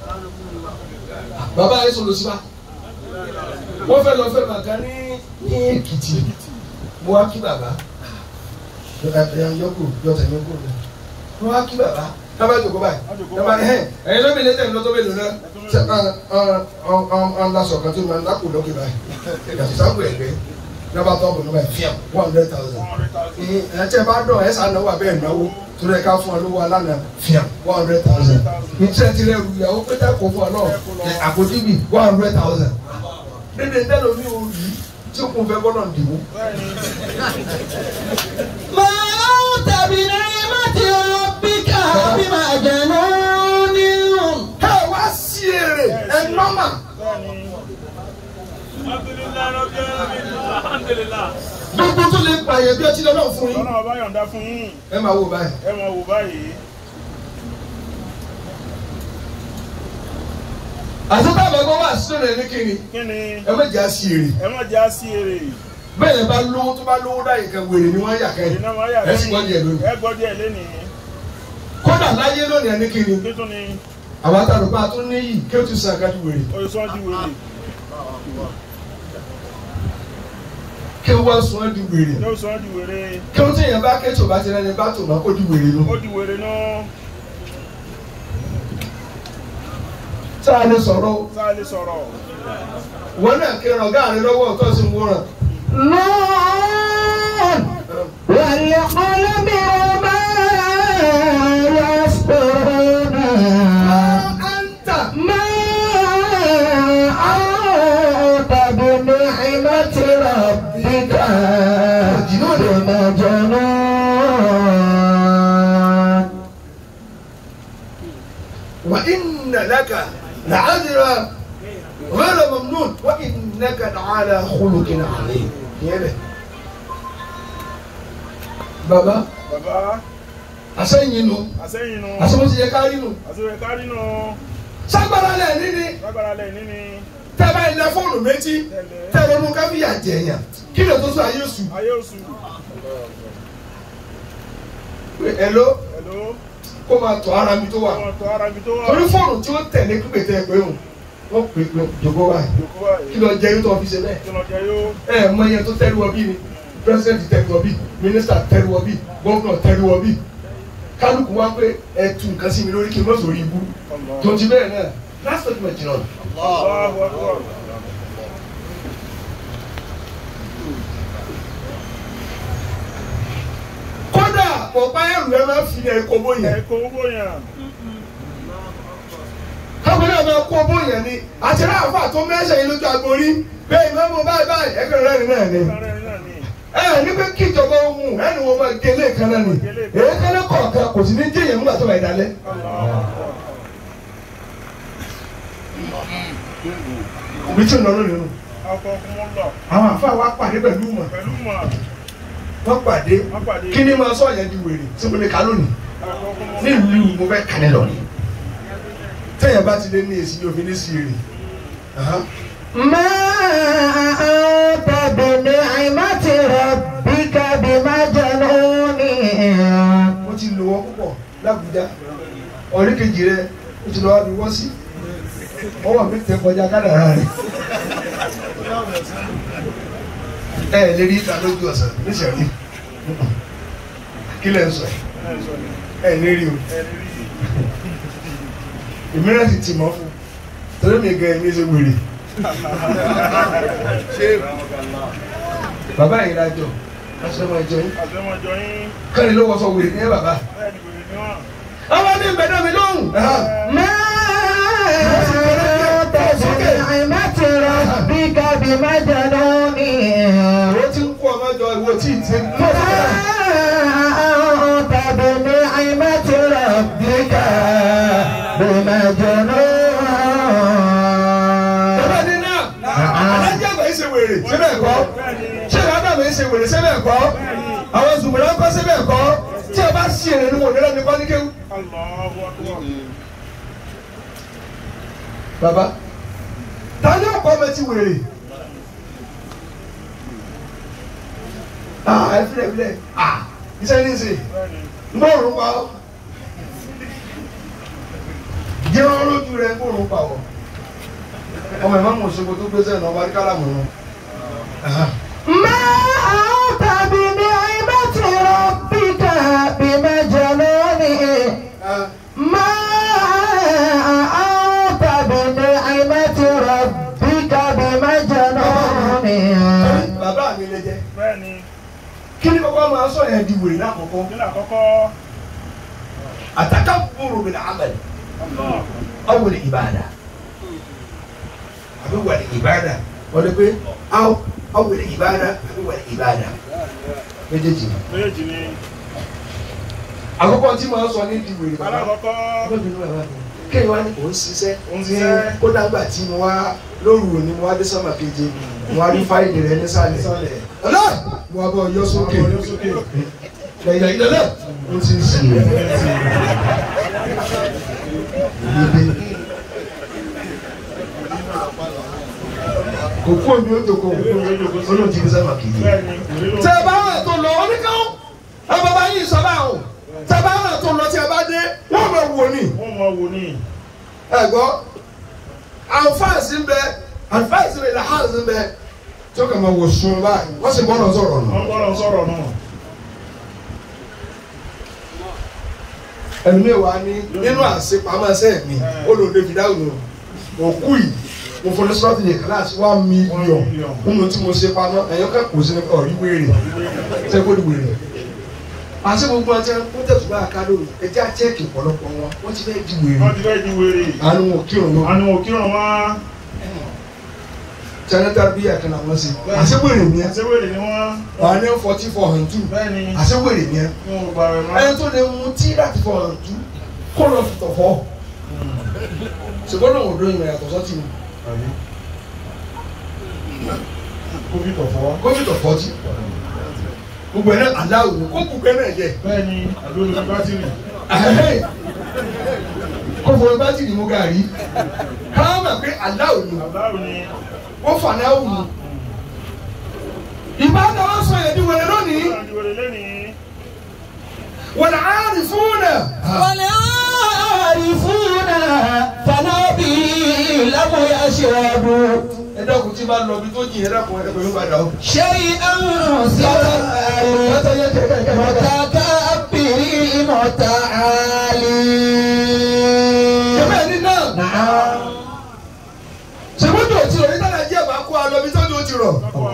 bàbá yẹn sọlọ sí wa. wọ́n fẹ́ lọ fẹ́ màkà ní ní Èkìtì. mo wá kí bàbá. ẹ yọkù yọtẹ yọkù rẹ. mo wá kí bàbá. dábàá jòkó báyìí. Á jókòó dábàá ní ẹ ẹyin lóbi lẹ́tẹ̀ ní lọ́tọ́ bẹ́ẹ̀ lónà. ṣe ọ ọ ọ lasọ kan tó máa ń dákò lókè báyìí. yàtọ̀ sáàpù ẹ̀gbẹ́. dábàá tó ọkùnrin báyìí fíàm one hundred thousand. one hundred thousand ẹ tẹ bá dọ̀ ẹ sàn náwó abẹ́ ìnáwó torí ẹ ká fún ọ lówó alánà fíàm one hundred thousand. ìtẹ́ ti rẹ̀ rù ìyàwó pété kò fún ọ náà àkójúbì one hundred thousand. dédé tẹ́lẹ̀ mi ò rí tí kò fẹ́ gbọ́dọ̀ dìbò. bẹ́ẹ̀ ni ما أنت بنعمة ربك بمجنون ẹ wá sí èrè ẹ nọ́mà. bẹ́ẹ̀ ni alhamdulilayi rabbil alamin alhamdulilayi gbogbo tó lè pààyàn bí ọtí lọ́nà fún yín lọ́nà ọba yọ̀ǹda fún yín ẹ máa wò báyìí. ẹ máa wò báyìí àti táwọn ẹgbẹ́ wà sínú rẹ̀ ní kíni kí ni ẹ má jà sí èrè ẹ má já sí èrè bẹ́ẹ̀ yẹn bá lówó tó bá lówó dá nǹkan wèrè ni wọ́n yà kẹ́yìn iná máa yà ẹ sì gbọ́ díẹ̀ lónìí. ẹ gbọ́ díẹ̀ lónìí kódà láyé lónìí ẹni kíni kí tún ni àwọn àtàlùbá tó níyì kí ó ti sàn kájú wèrè oṣù ọdún wèrè kí ó wá sùn ẹ́ di wèrè yóò sọ ọdún wèrè kí ó tẹ̀yẹ̀ bá kẹ́tù bá ti rẹ́ni bá tò má kó di wèrè lọ. ó di wèrè náà tá a lè sọ̀rọ̀ o. sáà lè sọ̀rọ̀ wọn náà kí ọ̀gá rẹ lọ́wọ́ tó sì ń wúràn. نون والقلم وما يسطرون anta ما أنت بنعمة ربك بمجنون wa inna laka la'ajra ghayra mamnun wa innaka la'ala khuluqin 'azim. ìyẹn bẹ. baba bàbá asẹ́yìn nu àsẹ́yìn nu asẹ́wọ́n ti yẹ kárí nu. àsẹ́yìn kárí nu sagbara lẹ níní lágbára lẹ̀ níní tẹ́lá ilẹ̀ fóònù méjì tẹ̀lé tẹ́lẹ̀ mú káfíà jẹ̀yàn kí ló tó sọ ayé sùn. ayé oṣù ẹ̀ló ẹ̀ló kó máa tọ́ ara mi tó wà. wọn tọ́ ara mi tó wà torí fóònù tí ó tẹ̀lé pípé tẹ́ ẹ pé òun wọ́n pè é jòkó wáyé yòókù báyìí kí lọ jẹ́ yóò tó fi ṣe bẹ́ẹ̀. kí lọ jẹ yóò ẹ ẹ mọ iye tó tẹ́lu ọbí ni pírẹsidẹ́ntì tẹ́lu ọbí mínísítà tẹ́lu ọbí gọ́vnọ̀ tẹ́lu ọbí kálukú wá pé ẹ tu nǹkan sí mi lórí kí n má sòrí ibú tó ti bẹ́ẹ̀ náà last statement jìnnà Allahu Akbar kódà ọ̀pá ẹrù ẹ máa fi ẹ̀ kó bóyá ẹ̀kọ́ owó yẹn káwọn náà máa kó bóyá ni àti ráàfà tó mẹ́sẹ̀ yìí lójú agbórí bẹ́ẹ̀ ìmọ̀ mọ̀ báyìí báyìí ẹ̀kọ́ rẹ̀ náà ni kárẹ́ náà ni ẹ ní pé kí ìjọba ohun ẹni wọn máa gé lẹ́ẹ̀kan náà ni èyí kẹ́lẹ́ kọ̀ọ̀kan kò sí ní jẹ́yẹ̀ nígbà tó bá yẹ dalẹ̀. Allahu Akbar òbí tí ò lọ lónìí nù. akọ fún wọn lọ àwọn àfa wa pàdé pẹ̀lú mọ̀ pẹ̀lú mọ̀ wọ́n pàdé wọ́n pàdé kí ni máa sọ yẹn di wèrè tí mo lè ka lónìí akọ fún wọn nílùú mo fẹ́ kàní lọ ni tẹ̀yẹ̀ bá ti lé ní èsì yóò fi ní sí èrè ما أنت بنعمة ربك بمجنون mo ti lò wọ́n púpọ̀ lábújá ọ̀rẹ́ kejì rẹ o ti lọ wá bí wọ́n sí ọwọ́ mi tẹ kọjá kádàrá rẹ ẹ ẹ lè rí ìta lójú ọ̀sán níṣẹ́rí kí lẹ́ ń sọ ẹ ní rí o ìmíràn sì ti mọ́ fún torí mi gan ẹ̀mí ṣe wèrè bàbá yìí lájọ aṣọ ọmọ ìjọ yín àtẹmọjọ yín kọ́ni ló wọ́ sọ wèrè ní ẹ bàbá bẹ́ẹ̀ ni wèrè ni wọn àwọn ní ìbẹ̀dẹ̀ mi lóhùn. ما أنت بنعمة ربك بمجنون Ìwọ tí ń kó ọmọ jọ ìwọ tí ì ti ń ما أنت بنعمة ربك Bàbá بمجنون ní náà, alájà àgbà yìí ṣe wèrè, síbẹ̀ kọ́. Ṣé ìyá àgbà yìí ṣe wèrè, síbẹ̀ kọ́? Àwọn zùmùrà ń kọ́ síbẹ̀ kọ́. Tí a bá ṣì èrè ni wọ́n nílẹ̀ ní kọ́níkéwù. Allahu Akbar Bàbá, ta ni ọ̀pọ̀ ọmọ ti wèrè? Ah, ẹ filẹ̀ filẹ̀, ah, iṣẹ́ ní í ṣe, bẹ́ẹ̀ ni ń bọ̀ òrùn pa ọ́. Jẹ́ wọn lójú rẹ̀ ń bọ̀ òrùn pa ọ́. Ọmọ ìmọ̀ mọ̀ ṣogbo tó gbé sẹ́yìn náà wá rí kálàmù náà. ما أنت بنعمة ربك بمجنون ما أنت بنعمة ربك بمجنون Bàbá mi lè jẹ́. bẹ́ẹ̀ ni kí ni kọ́kọ́ máa sọ yẹn di wèrè lákòókò nílẹ̀ àkọ́kọ́ àtàkà búrò mi làámẹ̀lì Allah awòlè ìbàdà àbí wàlè ìbàdà wọ́n lè pé awòlè ìbàdà àbí wàlè ìbàdà méjèèjì. méjèèjì ni àkọ́kọ́ tí màá sọ ní di wèrè bàbá alákọ̀ọ́kọ́ ọlọ́bìnrin bàbá mi kéèyàn wá ní òun ṣiṣẹ́ Òun ní ṣiṣẹ́. kódà gbà tí mo wá lóru òní mo wá dé sọ́mà keje mo wá rí fáìlì rẹ nísàlẹ̀ ọlá wà bọ̀ yọ sókè Ọ̀rọ̀ sókè. lẹ́yìn ìdẹ́lẹ̀ ó ti ń sìn rẹ̀. kò kú omi ó dòkó olóhùn ti fi sábà kìí. Bẹ́ẹ̀ni, òní ló- tẹ bá rà tó lọ oníkan ẹ bàbá yìí sọ báwọn tẹ bá rà tó lọ tí ẹ bá dé wọn máa wò ní. wọ́n mọ wò ní. ẹ gbọ́ àǹfààní ń bẹ àǹfààní rẹ̀ làhánì ń bẹ tí ó kà máa wò sùn báyìí wọ́n sì bọ́ọ̀lù sọ̀rọ̀ nù. Wọ́n gbọ́dọ̀ sọ̀rọ̀ náà. ẹnu mi wà ní nínú àṣepamọ́sẹ́ mi ó lò David dáhùn o òkú yìí mo fọdún sọ́ọ̀tì ní kíláàsì one million nínú tí mo ṣe pamọ́ ẹ̀yọ́ ká kò sí ní ọ̀rí wéèrè tẹ́ kó di wéèrè. àṣẹ gbogbo ọtí wọn tẹ̀sùn bá àkádò ẹjẹ́ àchẹ́kì ọ̀pọ̀lọpọ̀ wọn wọ́n ti fẹ́ di wéèrè. Wọ́n ti fẹ́ di wèrè. àánú wọn kírun lọ Àni òkìràn wá. jẹnẹta bí àkànnà wọn sí àṣẹ wéèrè ni ẹ Àti wèrè ni wọ́n. wà ní forty four and two Bẹ́ẹ̀ni, àṣẹ wéèrè ni ẹ wọ́n ò gbà rẹ̀ mọ́. ẹni tó lè mú tí láti four and two kó lọ fi tọ̀ fọ́ ṣùgbọ́n náà ò dóyin rẹ̀ yàtọ̀ sọ́tì mi. Kófí tọ̀fọ́. gómìnà fọtí gbogbo ẹ̀ náà aláwọ̀ ni kó gbogbo ẹ̀ náà jẹ Bẹ́ẹ̀ni, àdó lórí bátìrì. kó fọ bátìrì mú gàrí káwọn mọ̀ pé aláwọ̀ ni Àbáwò ni. wọ́n fà náà wù mí. ìbátan wọn sọ yẹn di wẹrẹ lónìí Wọ́n di wèrè lẹ́nìí. wọn là á rí fún náà. والعارفون فنبي لم يشربوا ẹ dákun tí bá lọ bí tó jìn ẹ dákun ẹ dákun yóò bá dà ó. شيئا سوى متكبر متعالي jẹ́bẹ̀ ní náà نعم ṣèwọ́n tó ti rọ̀ yín tẹ́lẹ̀ jẹ́ bá kó a lọ bí tó ti rọ̀.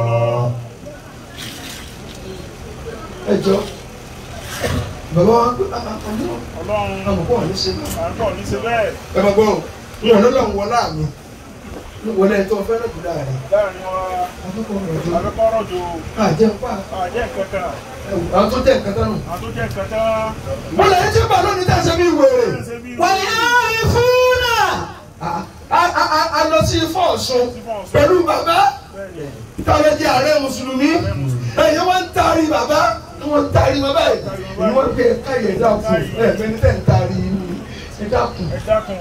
ẹ jọ bàbá wa gbé Ọlọ́run. àmọ̀kọ́ wọn ní ṣe náà. À ń tọ̀ ní ṣe bẹ́ẹ̀. ẹ máa gbọ́ wọn ló lọ́n wọlé àmì wọlé ẹni tó fẹ́ràn jù láàrin Láàrin wa, akókò ọ̀rọ̀ tó àbẹ́kọ́rọ̀ jò. àjẹ́ pa Àjẹ́ kankan. àwọn tó jẹ́ nǹkan tánù. Àwọn tó jẹ́ kankan. wọ́n lè ṣe bá lónìí tá a ṣe bí wèrè. Ṣé bí والعارفون A- a- a- a lọ sí ifọ̀ ọ̀ṣun Ifọ̀ Ọ̀ṣun. pẹ̀lú bàbá Bẹ́ẹ̀ni. táwọn jẹ́ ààrẹ mùsùlùmí ẹ̀yẹ́ wọ́n ń taari bàbá wọ́n ń taari bàbá yìí ni wọ́n gbé káyọ̀ ẹ̀dá kù ẹ̀ fẹ́ni tẹ̀ ń taari ẹ̀dá kù. Ẹ dákun.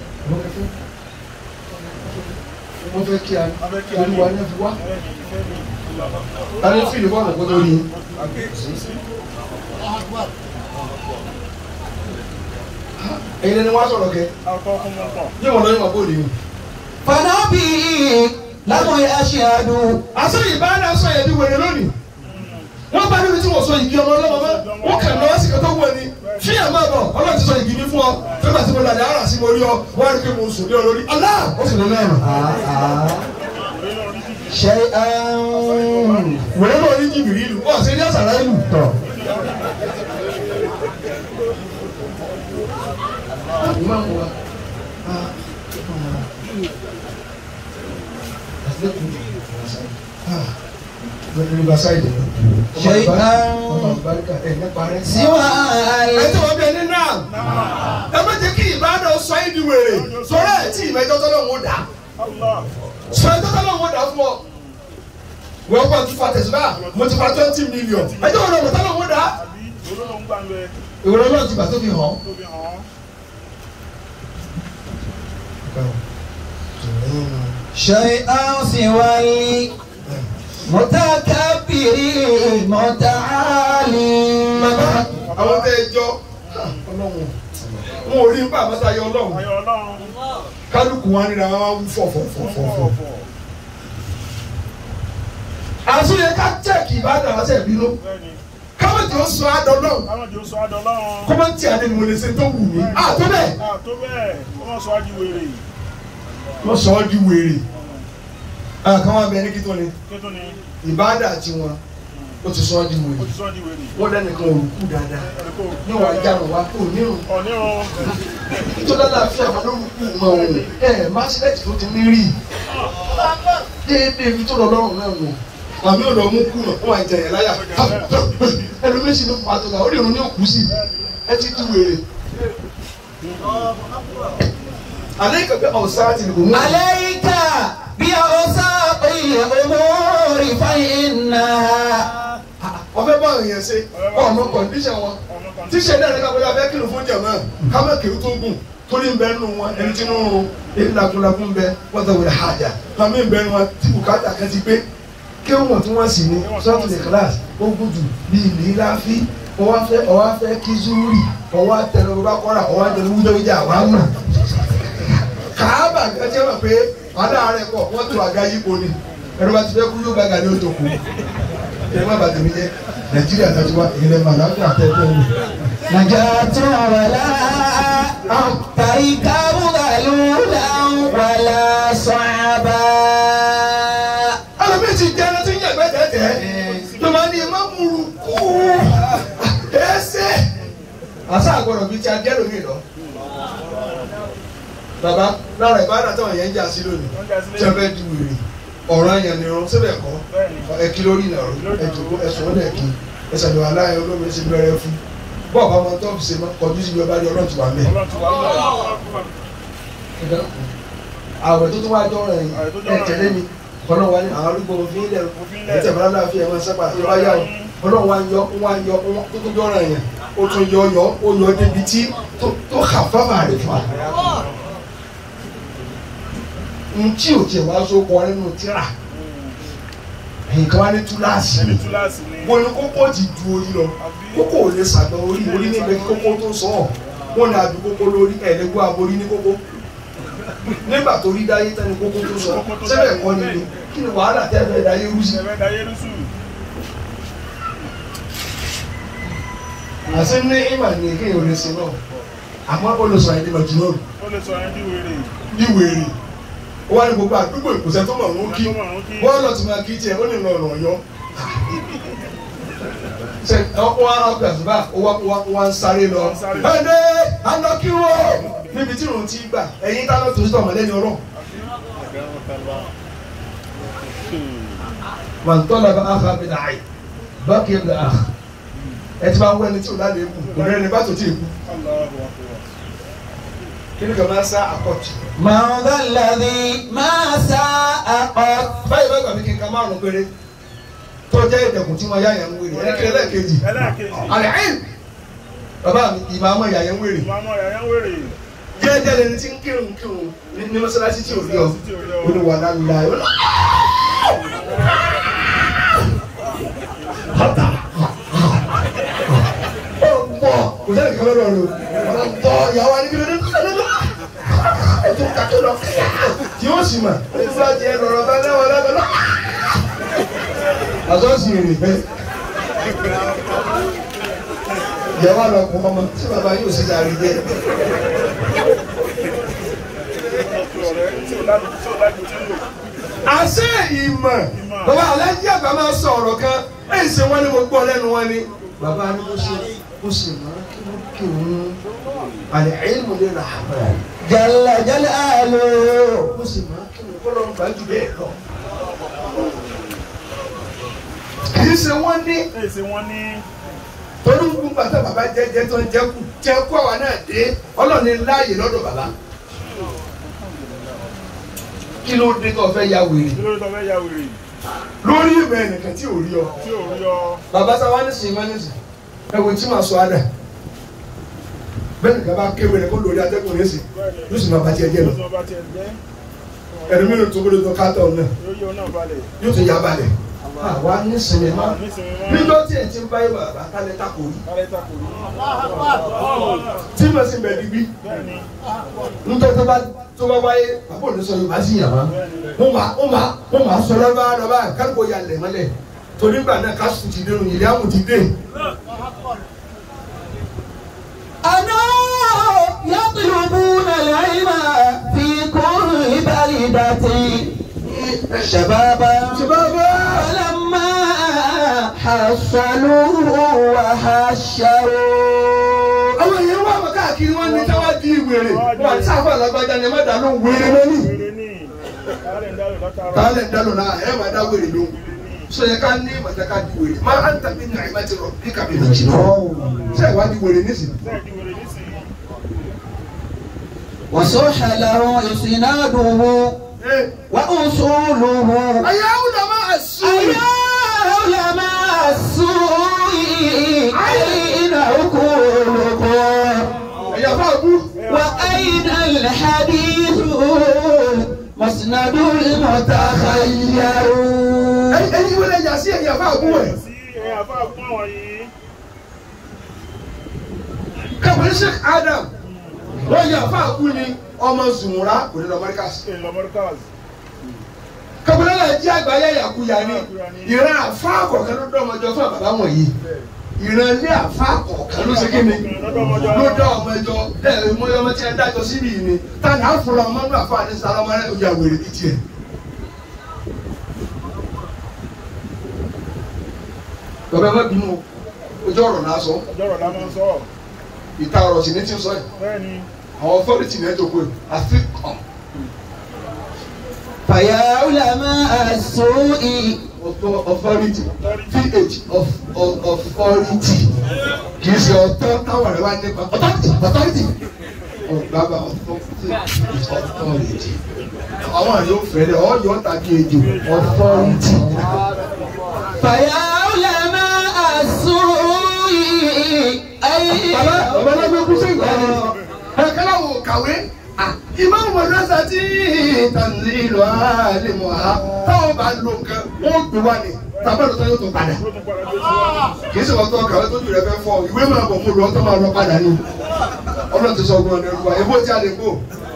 wọ́n fẹ́ kí a Abẹ́ kí a ní. olúwa ní fi wá. Bẹ́ẹ̀ni, ìfẹ́ mi. a ní fíìlì wà lọ́kọ́ tó rí i. ẹ̀yin ni wọ́n á sọ̀rọ̀ kẹ́ Àkọ́ fún mọ́ pọ̀. yé wọn lọ yín wọn bó lè yín. فنبي لم يشهدوا àṣẹ ìbáraẹni aṣọ yẹn di wèrè lónìí. wọ́n bá níbi tí wọ́n sọ igi ọmọ ọlọ́mọ mọ́ wọ́n kàn lọ́wọ́ sí kẹtọ́ wọ̀ ni fi ẹ̀ máa bọ̀ ọlọ́run ti sọ igi mi fún ọ nígbà tí mo làdá ara sí mo rí ọ wọ́n á rí pé mo sùn ní ọ lórí ọlá ó sì lọ lẹ́rù. شيئا wèrè náà ní jìbìrì ìlú wọ́n àti ní àṣàrà ìlú tọ̀. Riverside. شيئا سوى ẹ tí wọ́n bẹ ní náà ẹ má jẹ́ kí ìbáraẹni sọ yín di wèrè sọ̀rọ̀ ẹ̀ tí ìmẹ̀jọ́ tọ́lọ́ ń dà Allah. sọ ẹ̀ tọ́lọ́ ń dà fún ọ. wọ́n kọ́ ti fa tẹ̀síbá mo ti fa twenty million ẹjọ́ wọn lọ́wọ́ tọ́lọ́ ń dà. Àbí olóńgbò ń gbà ń bẹ. ìwúrọ̀ náà ti bà tó fi hàn. Tó fi hàn án. شيئا سوى المتكبر المتعالي àwọn tẹ ẹ jọ ọlọ́run wọn ò rí nípa àmọ́tá yọ ọlọ́run Ayọ̀ Ọlọ́run. kálukú wọn nira wọn wá wú fọ̀fọ̀fọ̀fọ̀. Fọ̀fọ̀. àtúnyẹ ká jẹ́ẹ̀kì ìbádàn àti ẹ̀bínú Bẹ́ẹ̀ni. káwọ́tì ó sọ àdọ́ náà Káwọn jẹ́ oṣù Adọ́ Ọlọ́run. kọ́mọ́tì àdé ni mo lè ṣe tó wù mí. àtọ́ bẹ́ẹ̀ À tó bẹ́ẹ̀, ó wọ́n sọ ájú wèrè. wọ́n sọ ọ́ di wèrè. àkàwọn abẹ ní kí tó ni Kí tó ni? ìbádà tiwọn ó ti sọ ọ́ di Ó wèrè. ti sọ di wèrè. wọ́n lẹ́nìkan òrùkú dáadáa Ẹni kò ní wàá jáwọ́ wá kó nírun Ọ̀nírun. tó lálàáfíà wọn lórúkú mọ òun ẹ máṣílẹ̀tì tó ti ní rí déédéé ibi tó lọ lọ́rùn náà nù. àmì ò lọ mú kú náà wọn àjẹyẹ láyà ẹlòmíṣì ló fà tó la ó lè rún ní òkú sí ẹ ti tú wèrè. àlẹ́ ìkàgbẹ́ ọ̀sán àti ìlú mú. عليك بأوساط الأمور فإنها ọfẹ bá àwọn èèyàn ṣe ọmọ kọndíṣàn wọn tíṣe náà nígbà bóyá fẹ́ kìlọ̀ fún jàmá kámẹ́ kìlọ̀ tó gùn torí ń bẹ nínú wọn ẹni tí nínú èyí lakunlakun ń bẹ wọ́n tẹ̀ wọlé hajà kàmí ń bẹ nínú wọn tí bùkátà kan ti gbé kí wọ́n tún wọ́n sì ní sọ́ọ̀tù ní kíláàsì ó gùdù bíi ìlíláfí ọwọ́ fẹ́ ọwọ́ fẹ́ kí zúrì ọwọ́ tẹnu bá kọ́ra ọwọ́ tẹnu wúdọ̀ ìjà wà á mọ̀ kàábà gẹ́gẹ́ mọ̀ pé aláàárẹ̀ pọ̀ wọ́n tó àga yípo ni ẹ̀rọ bá ti fẹ́ kú yóò bá gàdé òtò kù ẹ má bàtà mi jẹ nàìjíríà tàbí wa ìrìnlẹ̀ màláfíà tẹ́tẹ́ wò. نجاة ولا تركب ذلولا ولا صعبا ẹlòmíì ti jẹ́ ẹni tí ń yàgbẹ́ tẹ́tẹ́ tó máa ní má múru kú ẹsẹ̀. àṣà àgbọ̀dọ̀ bíi ti adé lómi lọ. bàbá lára ìbáradà táwọn yẹn ń jà sí lónìí tí wọ́n fẹ́ di wèrè ọ̀rọ̀ àyàn ni irun síbẹ̀ kọ́ ẹ kí lórí ìnàró ẹ jòkó ẹ sọ̀rọ̀ dẹ̀ kí ẹ sàlùwà láàyè olómi ẹ sì bẹ̀rẹ̀ fún bọ́ọ̀ bá wọn tọ́ọ̀bù ṣe máa kọjú sí ìjọba rí ọlọ́run ti wà mẹ́. àwẹ̀ tó tún wá jọ rẹ̀ ẹ tẹ̀lé mi ọlọ́run wa ní àwọn arúgbó òfin ilẹ̀ ẹ tẹ̀ bọ́lá láàfin ẹ̀ máa sábà tó bá yà ó ọlọ́run wa ń yọ ń wá ń yọ ń wá tó tún jọ rẹ̀ yẹn ó tún yọ yọ ó yọ débi tí tó- tó hà fáfà rẹ̀ fà. ntí ò tiẹ̀ wá so kọ nínú tíra nǹkan wá ní túláàsì ẹni túláàsì ni. wọn ní kókó ti du orí lọ kókó ò lè sàgbà orí orí níbẹ̀ kí kókó tó sọ ọ́ wọn ní adu kókó lórí ẹ̀ẹ́dẹ́gbọ́ aborí ní kókó nígbà tó rí dáyé tán ní kókó tó sọ sẹ́bẹ̀ kọ́ ni ni kí ni wàhálà tẹ́ fẹ́ dáyé rú sí. ẹ̀fẹ́ dayé lùsù. àti ní ìmà ní kéèyàn ò lè sin náà àmọ́ olùsọ àyè ní màjúmọ́ ó lè sọ ẹni wèrè. ní wèrè ó wá ní gbogbo àdúgbò ìkùsẹ́ tó mọ̀ ń kí Tó mọ̀ ń kí. bọ́ọ̀lù ti máa kí tiẹ̀ ó lè lọ ọ̀rọ̀ yọ. ṣe ọkọ ọkọ àtúbà ó wá wá wá ń sáré lọ. Wá ń sáré. ẹ̀ẹ́dẹ́ anọ́kíwò níbi tí òun ti gbà ẹ̀yin tá ló tó sí ọmọdé ni ọlọ́. màtọ́lá bá a fa mi nà áyì bákì mi nà á. ẹ ti máa ń wẹ́ni tí ò lálẹ́ kù kò rẹ́ni bá tó ti kú. Allahu akbar. kí ni kò máa sá àkọ́tù. من ذا الذي ما ساء قط báyìí bá gbà mí kí n ka márùn péré tó jẹ́ ìdẹ̀kùn tí wọ́n yá yẹn ń wèrè ẹ̀ẹ́dẹ́kẹ́ ẹlẹ́ẹ̀kejì. ẹlẹ́ẹ̀kejì. àlẹ́hìn bàbá mi ìmọ̀ àmọ́ ìyá yẹn ń wèrè ìmọ̀ àmọ́ yàyà ń wèrè. jẹ́jẹ́ lẹni tí ń kírun kírun ní ní mọ́sálásí tí ò rí ọ olùwà lálá ẹ olùwà. bàtà ó pọ̀ kò sẹ́ni kan lọ́dọ̀ rẹ o ọ̀nà tọ́ ìyàwó adigun lọ́dọ̀ ètò kàkẹ́ lọ tí ó sì mà ó ti fún àti ẹ lọ́rọ̀ bá náwó lábẹ́ lọ. àtọ́sí rè é ìyàwó àlọ́ kún ọmọ tí bàbá yóò sì dárí jẹ́. ọ̀rẹ́ tí ò lájú tí ò lájú tí ń lò. àṣẹ ìmọ̀ bàbá alájí àgbà máa sọ ọ̀rọ̀ kan èyí ṣe wọ́n ní mo gbọ́ lẹ́nu wọn ni. bàbá ni mo ṣe mo sì máa kí mo kí òun àlẹ́ ẹ̀yìn mo lè rà àbẹ̀. جل جلاله mo sì máa kí mo kọ́ lọ́n gbà jù bẹ́ẹ̀ lọ. kì í ṣe wọ́n ní èyí ṣe wọ́n ní torí gbogbo bàtà bàbá jẹjẹ tó ń jẹkù jẹkù àwa náà dé ọlọ́ọ̀ni láàyè lọ́dọ̀ bàbá. kí ló dé tó fẹ́ ya wèrè kí ló dé tó fẹ́ ya wèrè lórí ìmọ̀ ẹnìkan tí ò rí ọ. tí ò rí ọ. bàbá sáwa ní sìn máa ní sìn ẹ wo tí màá sọ adà bẹ́ẹ̀ nìkan bá kéwé rẹ̀ kó lórí atẹ́kùn ní sìn yóò sì máa bá tiẹ̀ jẹ́ lọ Ó sọ bá tiẹ̀ jẹ́. ẹ̀rọ mi ò tó gbọdọ̀ tó kátó náà yóò yóò náà balẹ̀. yóò tún yá balẹ̀ àwa ní sinmi má nísìnyí máa ń níjọ́ tí ẹ̀ ti ń báyìí bàbá kálẹ̀ tako rí kárẹ́ takò ní. tí mo sì bẹ̀ digbí bẹ́ẹ̀ni níjọ́ tó bá tó bá wáyé bàbá òní sọ Yorùbá sí yàrá wọ́n máa wọ́n máa wọ́n máa sọ lọ́ba lọ́ba kálukó ya lẹ̀ mọ́lẹ̀ torí gbà náà kásù ti dé ìyá àmù ti dé أنا يطلبون العلم في كل بلدة شبابا ṣùgbọ́n فلما حصلوه وحشروا àwọn èèyàn wà wọ́n káàkiri wọ́n ní táwa di wèrè wọ́n àti sáfà lágbájá ni ẹ má dà lóhùn wèrè lónìí. wèrè ní kárẹ́ ń dárò látara. kálẹ̀ ń dálò náà ẹ má dá wèrè lóhùn. sọ yẹ ká ní ìmọ̀tẹ́ ká di wèrè má à ń tàbí ní àyè má ti rọ̀ bí kàbí ní jìnnà. ṣé ìwà di wèrè nísìnyí. bẹ́ẹ̀ di wèrè nísìnyí. وصح له إسناده وأصوله àyà àwùjọ máa sùúrù. علماء السوء أين عقولكم ẹ̀yà fún àbú. وأين الحديث مسند المتخير ẹ̀yin wọlé ẹ̀yà sí ẹ̀yà fún àbú ẹ̀. sí ẹ̀ àfa fún àwọn yìí. kàbọ̀lẹ́ sheikh adam wọ́n yà fún àbú ni ọmọ zùmùrà kò ní lọ mọ́ríkàsì. ṣe lọ́mọ́ríkàs. kàbọ̀lẹ́ náà jẹ́ àgbáyé yàkuyà ni ìran àfa kọ̀ọ̀kan ló dọ́ ọmọjọ fún bàbá wọ̀nyí ìran ilé àfa kọ̀ọ̀kan ló ṣe kí ni ló dá ọmọ ẹjọ ẹ mọ ọmọ tí ẹ dájọ síbi yìí ni tani àfúrà ọmọ náà àfa àdéhùn sára ọmọ rẹ ó yà wèrè bíi tiẹ̀. bàbá ẹ má bínú o, ojú ọ̀rọ̀ náà sọ ọjọ́ rọ̀ la máa ń sọ. ìta ọ̀rọ̀ sì ní tí ń sọ yìí bẹ́ẹ̀ ni àwọn authority náà jókòó yìí àfi kàn فيا علماء السوء author- authority ph of of authority kì í ṣe ọ̀tọ̀ táwọn rẹ̀ wá nípa authority authority ọ̀gbàgbà authority authority àwọn àyè ò fẹ́rẹ̀ ọ̀yọ́ tàbí ejò authority. فيا علماء السوء أين bàbá bàbá lọ́gbẹ́ kú sí ìgbà ni ẹ̀ka láwọn ò kàwé ìmáàmù mọ̀lẹ́sà tí tàǹzí ìlú àlè mọ̀ ha táwọn bá lo nǹkan wọ́n gbé wá ní tàbí ọ̀dọ́ tó yóò tó padà. ló tún padà dé sí wa. kì í ṣe wọ́n tó kàwé tó jù rẹ fẹ́ fọ́ ìwé máa bọ̀ mo lọ tó máa lọ padà ní. ọlọ́run ti sọ ọgbọ́n ọ̀nà ìlú wa ebó tí a lè kó.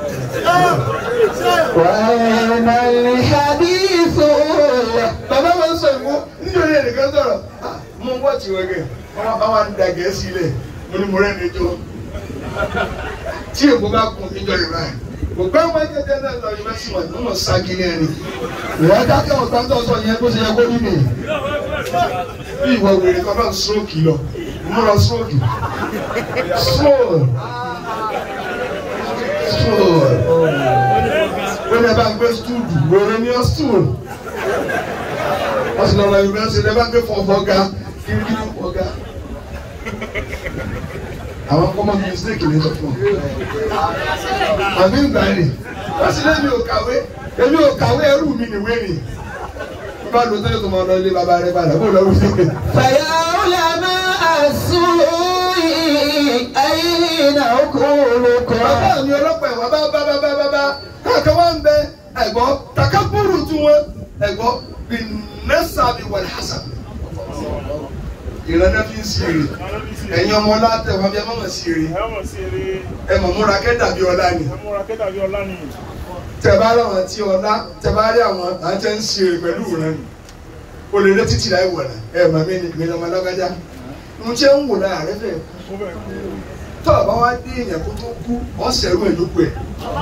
وأين الحديث bàbá máa ń sọ ìwọ nítorí ẹnìkan sọ̀rọ̀ "Ah, mo ń wọ́ọ̀tì wẹ̀gẹ̀ wọ́n bá wà ń da gẹ̀ẹ́sì lẹ̀ mo ní mo rẹ́ ní jọ. tí èkó bá kun níjọ rẹ̀ báyìí kò gbẹ́ wọn jẹjẹ náà lọ yunifásitì wọn ní wọn ságì ní ẹni. ìwọ dákẹ́ ọ̀tá tó sọ yẹn bó ṣe yẹ kó rí mi. bí ìwọ wèrè kan náà stroke lọ mo lọ stroke stroke stroke ó ní ẹ bá ń gbé stool wèrè ní ọ stool wọ́n sì lọ́ọ́ lọ yunifásitì ẹ bá ń gbé fọ̀fọ̀ ga kirikiri fọ̀ ga àwọn kọ́mọ mistake ní sọ́kùn àmì ìgbà ni wọ́n sì lẹ́mi ò kàwé èmi ò kàwé ẹrú mi nìwé ni wọ́n bá lọ sẹ́yìn tó máa lọ ilé bàbá rẹ̀ padà bó lọ́wọ́ sí pé. فيا علماء السوء أين عقولكم bàbá mi ọlọ́pàá ẹ̀wọ̀n bá bá bá bá bá bá káàkiri wá ń bẹ ẹ̀gbọ́n takaburu tún wọn ẹ̀gbọ́n bí nẹ́sàbí wàlẹ̀ hasan ìrànlẹ́ fi ń ṣeré ẹ̀yin ọmọ ọlá tẹ̀ wọ́n bí ẹ má mọ̀ ṣeré ẹ mọ̀ sí eré ẹ mọ̀ múra kẹ́ dàbí ọlá ni ẹ múra kẹ́tà bí ọlá ni. tẹ bá rí àwọn tí ọlá tẹ bá rí àwọn àti ń ṣeré pẹ̀lú ìran ni o lè rẹ títí láì wọ̀ náà ẹ mọ̀ mí ni mi lọ́mọ lọ́gájá mo ṣe ń wò náà rẹ fẹ́ ó bẹ̀ kú. tó o bá wá dé èèyàn kó tó kú ọ̀ sẹ̀rú ẹ̀ lóko ẹ̀.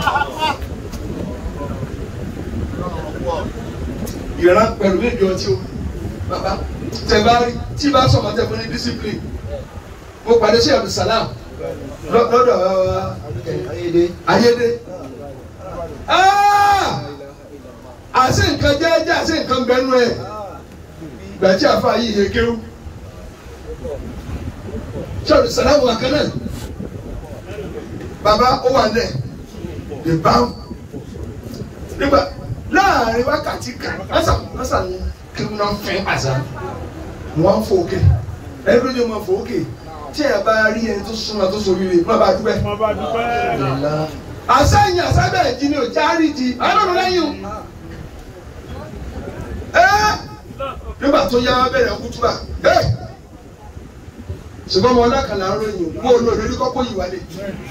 ìran pẹ̀lú méjì ọtí o bàbá tẹ bá rí tí bá sọ̀mọ́ tẹ fún ní discipline mo pàdé sí abdulsalam lọ- lọ́dọ̀ ayédè Ah! àṣé nǹkan jẹ́jẹ́ àṣé nǹkan bẹ́nu ẹ̀ gbàtí àfa yìí yẹ kéwú sí abdulsalam wà kan náà bàbá ó wà lẹ̀ lè bá nígbà láàrin wákàtí kan lásà lásà ní kí wọn fẹ́ àṣà wọn fò òkè ẹni tó jẹ́ wọn fò òkè tí ẹ bá rí ẹni tó súnmọ́ tó sórí rẹ̀ má bàa dúpẹ́. wọ́n bá dúpẹ́. àṣàyìn àṣàbẹ̀ jí ni ò járí di ọlọ́run lẹ́yìn o. ẹ́ nígbà tó yá wọn bẹ̀rẹ̀ kútúbà ẹ́ ṣùgbọ́n ọmọ ọlọ́kàlà ń ròyìn mú olóòrè ní kọ́kọ́ yìí wálé.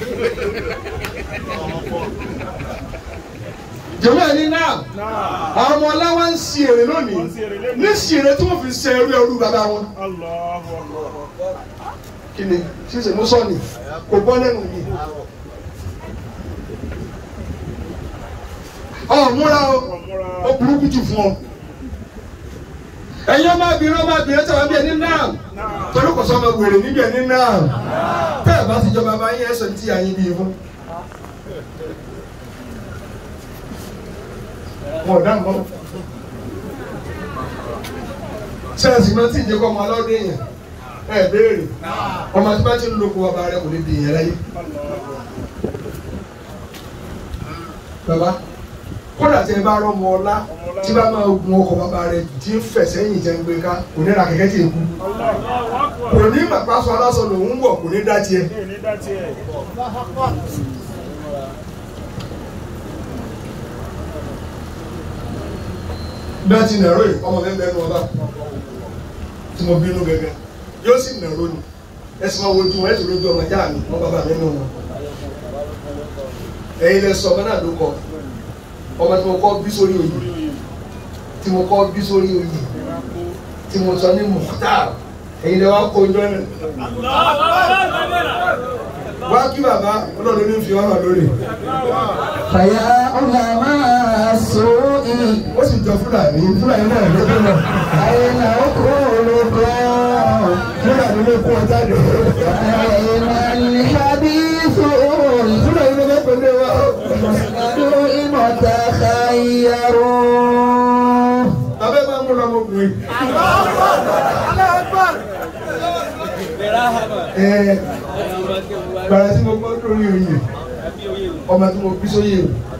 jọ̀wọ́ ẹni náà àwọn ọmọ ọláwá ń si èrè lónìí ní si èrè tí wọ́n fi ṣe ẹrú ẹrú bàbá wọn. Allahu Akbar. kí ni ṣíṣe mú sọ́ọ̀nì kò gbọ́ lẹ́nu mi. ọ̀ múra o Ọ̀múra. ó burúkú jù fún ọ. ẹ̀yin ọmọbìnrin ọmọbìnrin tí wọ́n bí ẹni náà torí kò sọ ọmọ wèrè níbi ẹni náà tẹ́ ẹ̀ bá ti jọba bá yín ẹ̀sọ́ tí àyín bí fún. wọn ò dá nǹkan. sẹ́ẹ̀sì máa ti jẹ́ kó ọmọ ọlọ́dún yẹn ẹ̀ béèrè ọmọ tí bá ti ń lo kó ọba rẹ kò lè di ìyẹn láyé. bàbá kódà tí ẹ bá rọ ọmọ ọlá Ọmọ ọlá tí bá máa gun ọkọ̀ bàbá rẹ̀ tí ń fẹ̀ sẹ́yìn jẹ́ ń gbé ká kò ní ra kẹ̀kẹ́ tí èkú kò ní màpá sọ aláṣọ lòún wọ̀ kò ní dá tiẹ̀ bí wọ́n ti nàró yìí ọmọ mi ń bẹnu ọba tí mo bínú gẹ́gẹ́ yóò sì nàró ni ẹ sì máa wojú wọn ẹ sì lójú ọmọ ìyá mi wọn bàbá mi nù wọn ẹ̀yin lẹ sọ ọmọ náà ló kọ ọmọ tí mo kọ́ bí sórí oyè tí mo kọ́ bí sórí oyè tí mo sọ ní Mukhtar ẹ̀yin lẹ wá kó ojú ẹ̀ wá kí bàbá ọlọ́run ní fi ọ̀hún lórí فيا علماء السوء ó sì jọ fúlàní fúlàní náà ló dé náà أين عقولكم fúlàní ló kó ọ jáde أين الحديث fúlàní ló fẹ́ pẹ̀lú wa. المسند تخيروا bàbá ẹ máa ń múra ọmọkùnrin. ẹ gbàrà tí mo gbọ́ lórí oyè ọmọ tí mo bí sóyè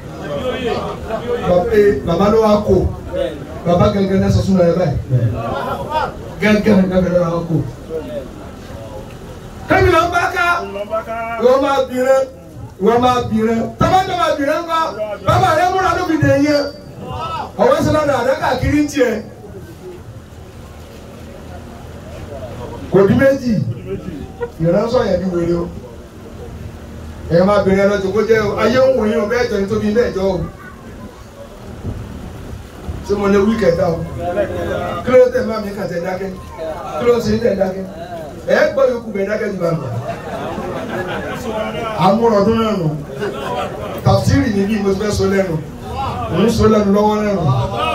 o bàbá ló wá kó bàbá gẹ́gẹ́ náà sọ súnmọ́ ẹ báyìí gẹ́gẹ́ náà gẹ́gẹ́ náà wá kó. kẹ́mi ló ń bá ká ìwọ máa bìrẹ́ ìwọ máa bìrẹ́ tọ́mọ́tọ́ máa bìrẹ́ ńkọ́ bàbá rẹ múra lóbi dè yẹn ọwọ́ sọlá náà àdá káàkiri ń tiẹ̀ kò di méjì ìránṣọ yẹn ní wèrè o ẹ̀yọ́ máa bìrẹ́ lọ́jọ́ kó jẹ́ o ayé ń wòye o bẹ́ẹ̀ jọ ní tóbi bẹ́ẹ̀ jọ o ṣé mo lè wí kẹta o kí ló tẹ̀ máa mi kàn tẹ̀ dákẹ́ kí ló ń ṣe tẹ̀ dákẹ́ ẹ̀ gbọ́ yòókù bẹ̀ dákẹ́ jù bá mi amúrọ̀dún náà nù tàfsírì níbí mo ti fẹ́ so lẹ́nu òun so lẹ́nu lọ́wọ́ lẹ́nu.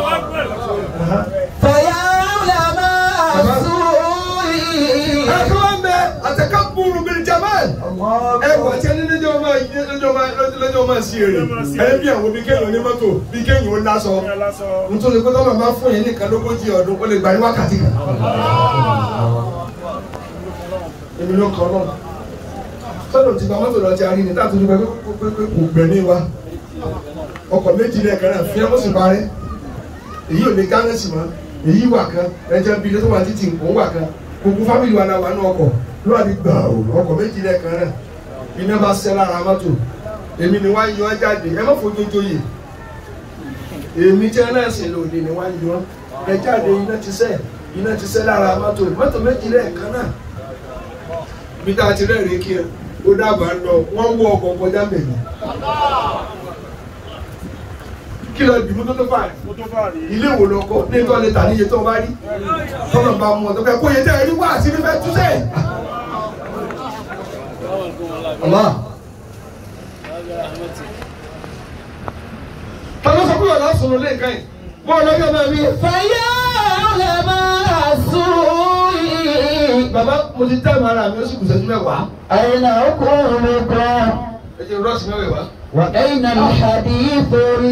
فيا علماء السوء ẹ kí wọ́n bẹ àtẹ̀ká búrú bíi jamal ẹ wà tí ẹni lẹ́jọ́ máa lẹ́jọ́ máa lẹ́jọ́ máa sí èrè ẹ bí àwọn bí kéèyàn ní mọ́tò bí kéèyàn ó lásọ nítorí pé tọ́lọ̀ máa fún yẹn nìkan lógójì ọdún ó lè gbà ní wákàtí kan. èmi ló kọ́ náà sọ́dọ̀ ti gba mọ́tò lọ ti arí ni táà tó dúpẹ́ pé kò gbẹ̀mí wa ọkọ̀ méjì lẹ́ẹ̀kan náà fi ẹmọ́sùn parẹ́ èyí ò lè gánẹ́sì mọ́ èyí wà kan ẹjẹ́ bíi ilé tó wà títì òun wà kan gbogbo fámìlì wa náà wà ní ọkọ̀ ló wà ní gbà ó ọkọ̀ méjì lẹ́ẹ̀kan náà iná bá ṣẹ́ lára mọ́tò èmi ni wá ń yan jáde ẹ má fojojo yè èmi tí ẹ náà sìn lòdì ni wá ń yan ẹ jáde iná ti ṣẹ́ iná ti ṣẹ́ lára mọ́tò mọ́tò méjì lẹ́ẹ̀kan náà bí tá a ti rẹ́ẹ̀rí kí ẹ ó dábàá lọ wọ́n wọ ọkọ̀ kọjá mẹ́rin kí lọ dìbò tó tó fà ilé ìwò lọ kọ ní tó lè tà níye tó bá rí tọ́nà bá mú ọ tó fẹ́ kó yẹ tẹ́ ẹ rí wá àti fífẹ́ túnṣe. Allah. tọ́lá sọ pé ọ̀la sọ̀rọ̀ lé nǹkan yìí bọ́ọ̀ lọ́jọ́ náà mi. فيا علماء السوء bàbá mo ti tẹ́ ìmọ̀ ara mi ó sì kù sẹ́jú mẹ́wàá. أين عقولكم ẹ jẹ́ rọ́ọ̀sì mẹ́wàá. وأين الحديث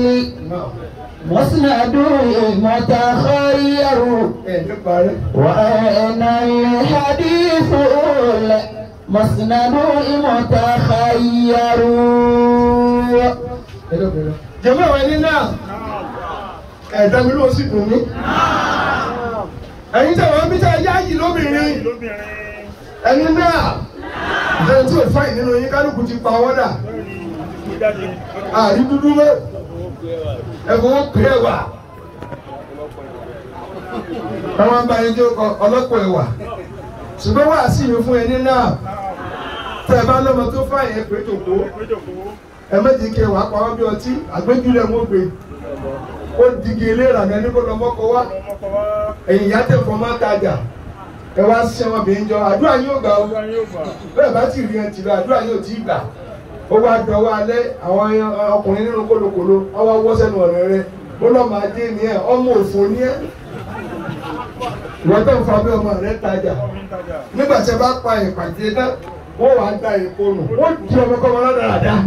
المسند المتخير ẹ ní parí. وأين الحديث المسند المتخير jẹ́mọ́ àwọn ẹni náà ẹ̀dá mi ló sì dùn mí. ẹ̀yin tẹ̀ wọ́n bí tẹ̀ yá yìí lóbìnrin ẹni náà ẹni tí ò fáìn nínú yín kálukú ti pa ọwọ́ dà àrí dúdú mọ́ ẹ̀fọ́ wọn pè é wà. àwọn bá yín jẹ́ ọlọ́pọ̀ ẹ̀wà ṣùgbọ́n wàá sí mi fún ẹni náà tẹ̀ bá lọ́mọ tó fáìn ẹ̀ pé tòkó ẹ méjì kí wàá pa ọ́ bí ọtí àgbéjúlẹ̀ wọn gbé ó digi eléra ní ẹni kó lọ mọ́kọ wá ẹ̀yìn ìyá tẹ̀ fọ́ máa tajà ẹ wá sí ọmọbìnrin jọ àdúrà yóò gbà ó bẹ́ẹ̀ bá ti rí ẹ tì lọ àdúrà yóò tí ì gbà ó wá dọwọ́ alẹ́ àwọn ọkùnrin nínú kólókòló wọ́n wá wọ́ sẹ́nu ọ̀rẹ́ rẹ ó lọ́ máa dé ní ẹ ọmọ òfò ní ẹ ìwọ́n tó ń fa bí ọmọ rẹ tajà nígbà tí ẹ bá pa ìpàdé náà wọ́n wàá da èkó nù wọ́n di ọmọkọ́mọ lọ́dàdà.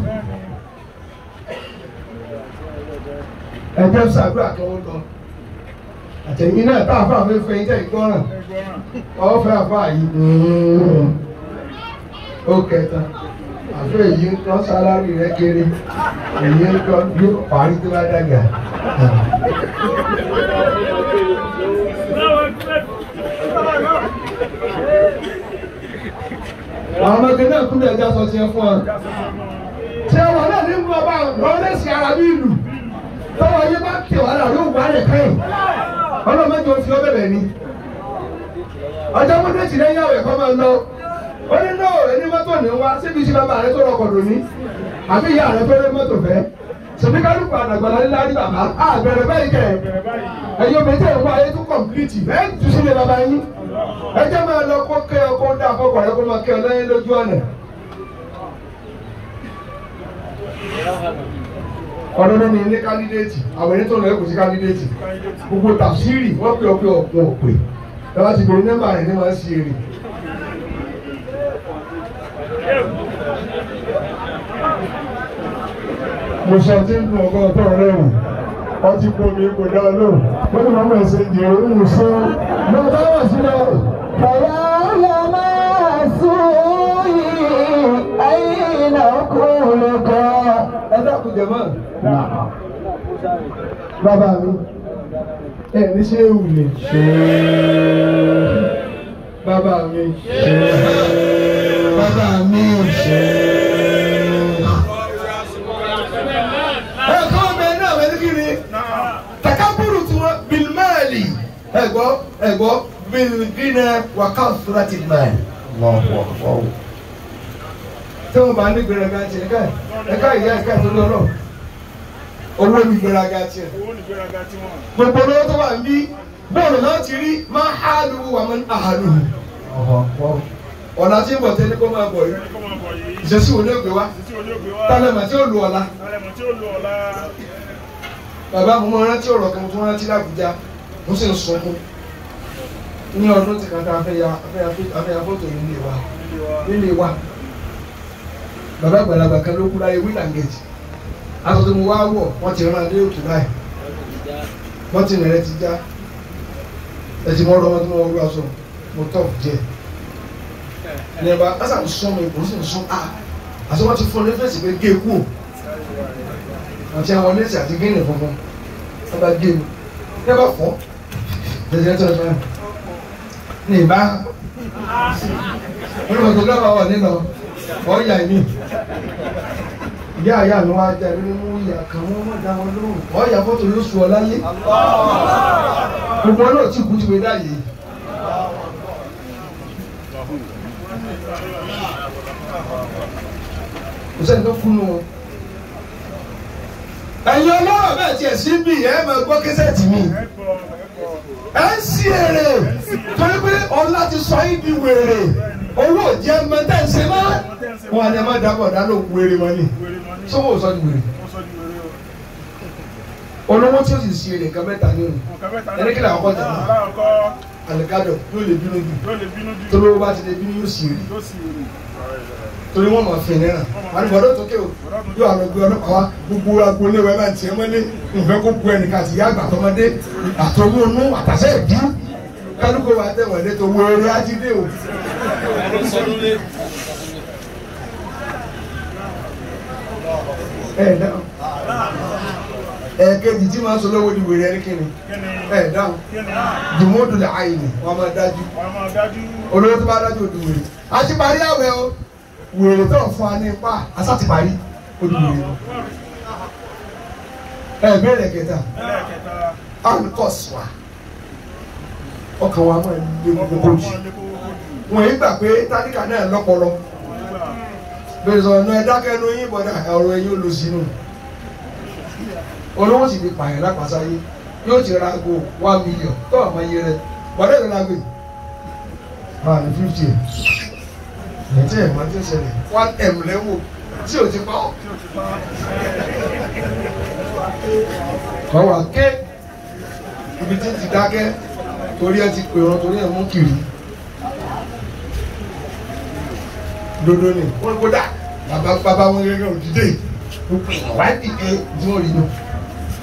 ẹjẹ ṣàdúrà kí wọn lọ àtẹ̀yìn náà tá a fà fẹ́ fẹ́ jẹ́ ìgbọ́ràn ọ fẹ́ àfà yìí ó kẹta àfẹ́ èyí ń tán sálárì rẹ kéré èyí ń tán yóò parí tó bá dàgbà. àwọn ọmọge náà kúrò ẹja sọ tiẹ̀ fún ọ. ṣé wọn náà ní mú ọba lọ́lẹ́sì ara bí ìlú tọ́wọ́ yé bá tẹ̀ wá náà yóò wá rẹ̀ kẹ́yìn ọlọ́mọdé òfin ọ bẹ̀rẹ̀ ni ọjọ́ mọ́tò tì lẹ́yìn àwẹ̀ kọ́ máa lọ ó ní náà ẹni mọ́tò ní wá síbi iṣẹ́ bàbá rẹ tó rọkọ̀ lóní àbí ìyá rẹ tó lé mọ́tò fẹ́ sọ̀bí kálukú àdàgbàlá ńlá ní bàbá àbẹ̀rẹ̀ báyìí kẹ̀ ẹ̀yin omi tẹ̀ ń wá ayé tó kọ̀m̀pìlìtì ẹ̀ ń tu sílé bàbá yín ẹ jẹ́ máa lọ kó kẹ́ ọ kó dá àkọ́kọ́ rẹ kó máa kẹ́ ọ lẹ́yìn lójú ọ̀nà. ọdún ní ilé kandidéètì àwọn ẹni tó lọ ẹkùn sí kandidéètì gbogbo tàfsírì wọ́n pè ọ́ pé ọ̀pọ̀ òpè ẹ bá ti bèrè nọ́mbà rẹ̀ ní wọ́n sí èrè. mo sọ tí ń dùn ọgọ́ ọ̀tọ̀ rẹ̀ wò ọtí kò mi kò dá lóhùn wọ́n ní màmá ẹ̀sẹ̀ ìjẹ̀rọ ń sọ lọ bá wà sílẹ̀. فيا لما سوي أين أقولك ẹ dákun jẹ mọ́. bàbá mi ẹ ní ṣé ewu ni. bàbá mi. bàbá mi. ẹ kọ́ ọmọ ẹ náà wẹ́n kí ni. takaburu tí wọ́n bilimẹ́ẹ̀lì ẹ̀gbọ́ ẹ̀gbọ́ bilimẹ́ẹ̀lì wà ká fúra ti mẹ́ẹ̀lì. tí wọ́n bá ní gbẹrẹgà tiẹ̀ ẹ̀ka ẹ̀ka ìyá ẹ̀ka ìtọ́jú ọlọ́ owó ní gbẹrẹgà tiẹ̀ owó ní gbéraga tí wọ́n. gbogbo lọ́wọ́ tó wà ń bí bọ́ọ̀lù náà ti rí máa há lu wà mọ́ àhàlù. ọ̀la tí ń bọ̀ tẹ́lẹ̀ kó máa bọ̀ yìí ẹni kọ́ máa bọ̀ yìí. ìṣesí wo ni ó gbé wá títí oní ògbé wá. tálẹ̀mọ̀ tí ó lu ọ̀la. alẹ́mọ̀ tí ó lo ọ̀la. bàbá mo máa rántí ọ̀rọ̀ kan tó rántí lábújá mo sì ń sunkún ní ọdún tí kan tá a fẹ́ ya a fẹ́ ya fó- a fẹ́ ya fótò nílé wa nílé wa. nílé wa bàbá àgbàlagbà kan ló kú láyé wíńdàgẹ̀tì aṣọ tó mo wá wọ̀ wọ́n ti rán adé òtún báyìí wọ́n ti rẹ̀ ti já ẹ̀sìn mọ́ ọ̀rọ̀ wọn tí wọ́n wọ́n aṣọ mo tọ̀ jẹ ní ẹ̀bá ásà ń sún mi kò sì ń sún a àti wọ́n ti fún ní fèsì pé gé kú àti àwọn nẹ́ẹ̀sì àti gíní funfun wọ́n bá gé mi ní ẹ̀bá fọ́ jẹjẹrẹ tó ẹ̀fọ́ ní ìbá wọ́n lọ́wọ́ tó lọ́wọ́ wọ̀ nínú ọ̀ọ́yà mi ìyá àyà mi wá jẹ́ ẹni mú ìyá kan wọ́n mọ̀ dá wọn lóhùn ọ̀ọ́yà fọ́tò ló sùn ọ láyé gbogbo náà tí kú ti wé dáyé kò sẹ́ni tó kú nù wọn. ẹ̀yin ọlọ́rọ̀ bẹ́ẹ̀ tiẹ̀ sí bí ẹ̀ máa gbọ́ kẹ́sẹ̀tì mi ẹ gbọ́ ẹ gbọ́. ẹ̀ ń sí èrè torí pé ọlá ti sọ yín di wèrè owó jẹ́ mẹ́tẹ́ ṣe má wọn àti ẹ̀ má dábọ̀ dáná wèrè wọn ni wèrè mọ́ ní. sọ́wọ́ sọ di wèrè wọ́n sọ di wèrè o. olówó tí ó sì sí èrè nǹkan mẹ́ta ní òní nǹkan mẹ́ta ẹni kí làwọn kọ́ jà náà aláwọ̀kọ́ àlùkádọ̀ yóò lè bínú jù yóò lè bínú jù. tolówó bá ti lè bínú yóò sì rí yóò sì wèrè. torí wọn máa fi náírà wọn ni bọ̀dọ̀ tókè o yóò àwọn ẹgbẹ́ ọlọ́pàá wa gbogbo agboolé wa máa ń tiẹ̀ mọ́lé nfẹ́ kó bu ẹnìkan àti ìyá àgbà tọmọdé àtọwọ́ inú àtàṣẹ ìdí kálukó wa tẹ̀wọ̀n ẹ̀dẹ́ tó wọ eré ajídé o. ẹ dáhùn ẹ̀ẹ̀kejì tí máa ń sọ lọ́wọ́ di wèrè ẹni kíni kí ni ẹ dáhùn kí ni jùmọ́dù lè àyè ni wọ́n máa dájú wọ́n máa dájú. olówó tó bá dájú òdu wèrè a ti parí àwẹ̀ o wèrè tó ń fún wa ní ipá asá ti parí òdu wèrè o. ẹ bẹ̀rẹ̀ kẹta ẹlẹ́ẹ̀kẹta alukọ̀sì wa ọkàn wa máa lé ọkọ̀ gbogbo wọn jù máa lé kókó jù. wọ́n yìí gbà pé tádìkà náà lọ́pọlọ nígbà bẹ́ẹ̀ sọ ọ̀nà ẹ̀dákẹ́ ẹnu yín bọ̀dá ọ̀rọ̀ ẹ̀yìn ó lọ sínú olówó sì fi pààyàn lápàsáyé yóò ti ra aago one million tó àmọ́ iye rẹ̀ bọ̀dá ìlú la gbé máa ní fifty ẹ̀ ẹ̀jẹ̀ ẹ̀ máa ti ń ṣẹlẹ̀ one m lẹ́wọ̀ tí ò ti pa ọ́ tí o ti pa kọ́ wa ké ibi tí ti dákẹ́ torí ẹ ti pè wọn torí ẹ mú kiri dodo ni wọn kó dà bàbá bàbá wọn gẹ́gẹ́ òdìdé gbogbo èèyàn wá dìde tí wọn rí nù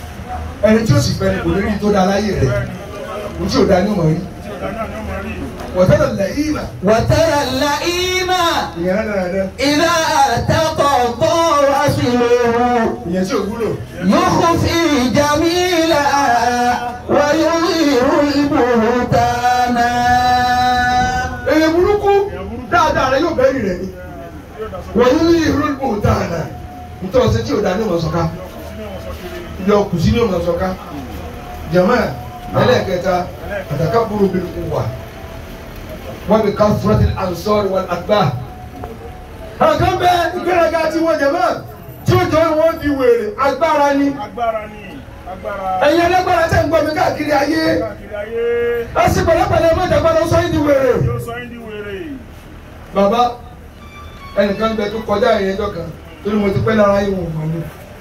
ẹni tí ó sì fẹ́ ni kò ní rí tó da láyé rẹ̀ ní tí ò da ní ọmọ rí tí o dáná ni ó máa rí. wọ́tẹ́lẹ̀ lẹ́yìn mà وترى اللئيم ìyẹn náà dára dẹ́ إذا تقضى رسله ìyẹn tí ò wúlò. يخفي جميلا ويظهر البهتان èyí burúkú dáadáa rẹ yóò bẹ́ẹ̀rì rẹ ni wọ́n yóò ní ìrú ìbò dáadáa nítorí ọ̀sẹ̀ tí ò dá ní ọmọ sọ̀ká yọ kùsí ní ọmọ sọ̀ká jẹ̀mọ́ ẹlẹ́ẹ̀kẹta àtàkà burú bí kò wà wọ́n bí ká fúrọ́tì ansọ́ọ̀rì wọn àgbà. àkàn bẹ ìgbéraga tí wọ́n jẹ̀mọ́ tí ó jọ wọ́n di wèrè agbára ni agbára ni agbára ẹ̀yin ẹlẹ́gbára tẹ̀ ń gbọ́ mi káàkiri ayé káàkiri ayé lásìkò pẹ̀lẹ́pẹ̀lẹ́ mọ́jàgbára ó sọ yín di wèrè. yóò sọ yín di wèrè. bàbá ẹnìkan bẹ tó kọjá ìyẹn ẹjọ́ kan torí mo ti pẹ́ lára yìí wọn mọ̀ mi.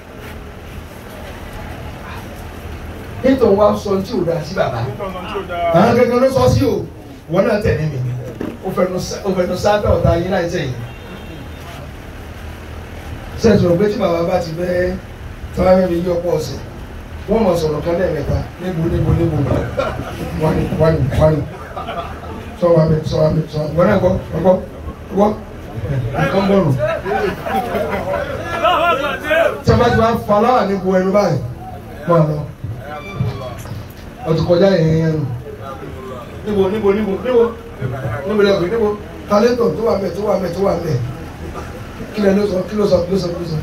nítorí wa sọ tí ò dáa sí bàbá nítorí ọ̀nà tí ò dáa. àwọn kankan ló sọ sí o wọn náà tẹ̀lé mi ó fẹnu sá- ó fẹnu sábẹ́ ọ̀tá yín láì sẹ́yìn. sẹ́ẹ̀tì rò pé tí bàbá bá ti fẹ́ tọ́lá mẹ́rin yí ọ̀pọ̀ ọ̀sẹ̀ wọ́n mọ̀ sọ̀rọ̀ kan lẹ́ẹ̀mẹ́ta níbo níbo níbo wani wani wani sọ wa mi sọ wa mi sọ wọn náà gbọ́ gbọ́ gbọ́ nǹkan bọ̀rù tí a bá ti máa fa láwà ní bu ẹnu báyìí máa lọ ọtún kọjá yẹn yẹn nù níbo níbo níbo níbo níbo lẹ́kọ̀ọ́ níbo talẹ́tọ̀ tó wà mẹ́ tó wà mẹ́ tó wà mẹ́ kí lẹ́ ló sọ kí ló sọ kí ló sọ kí ló sọ.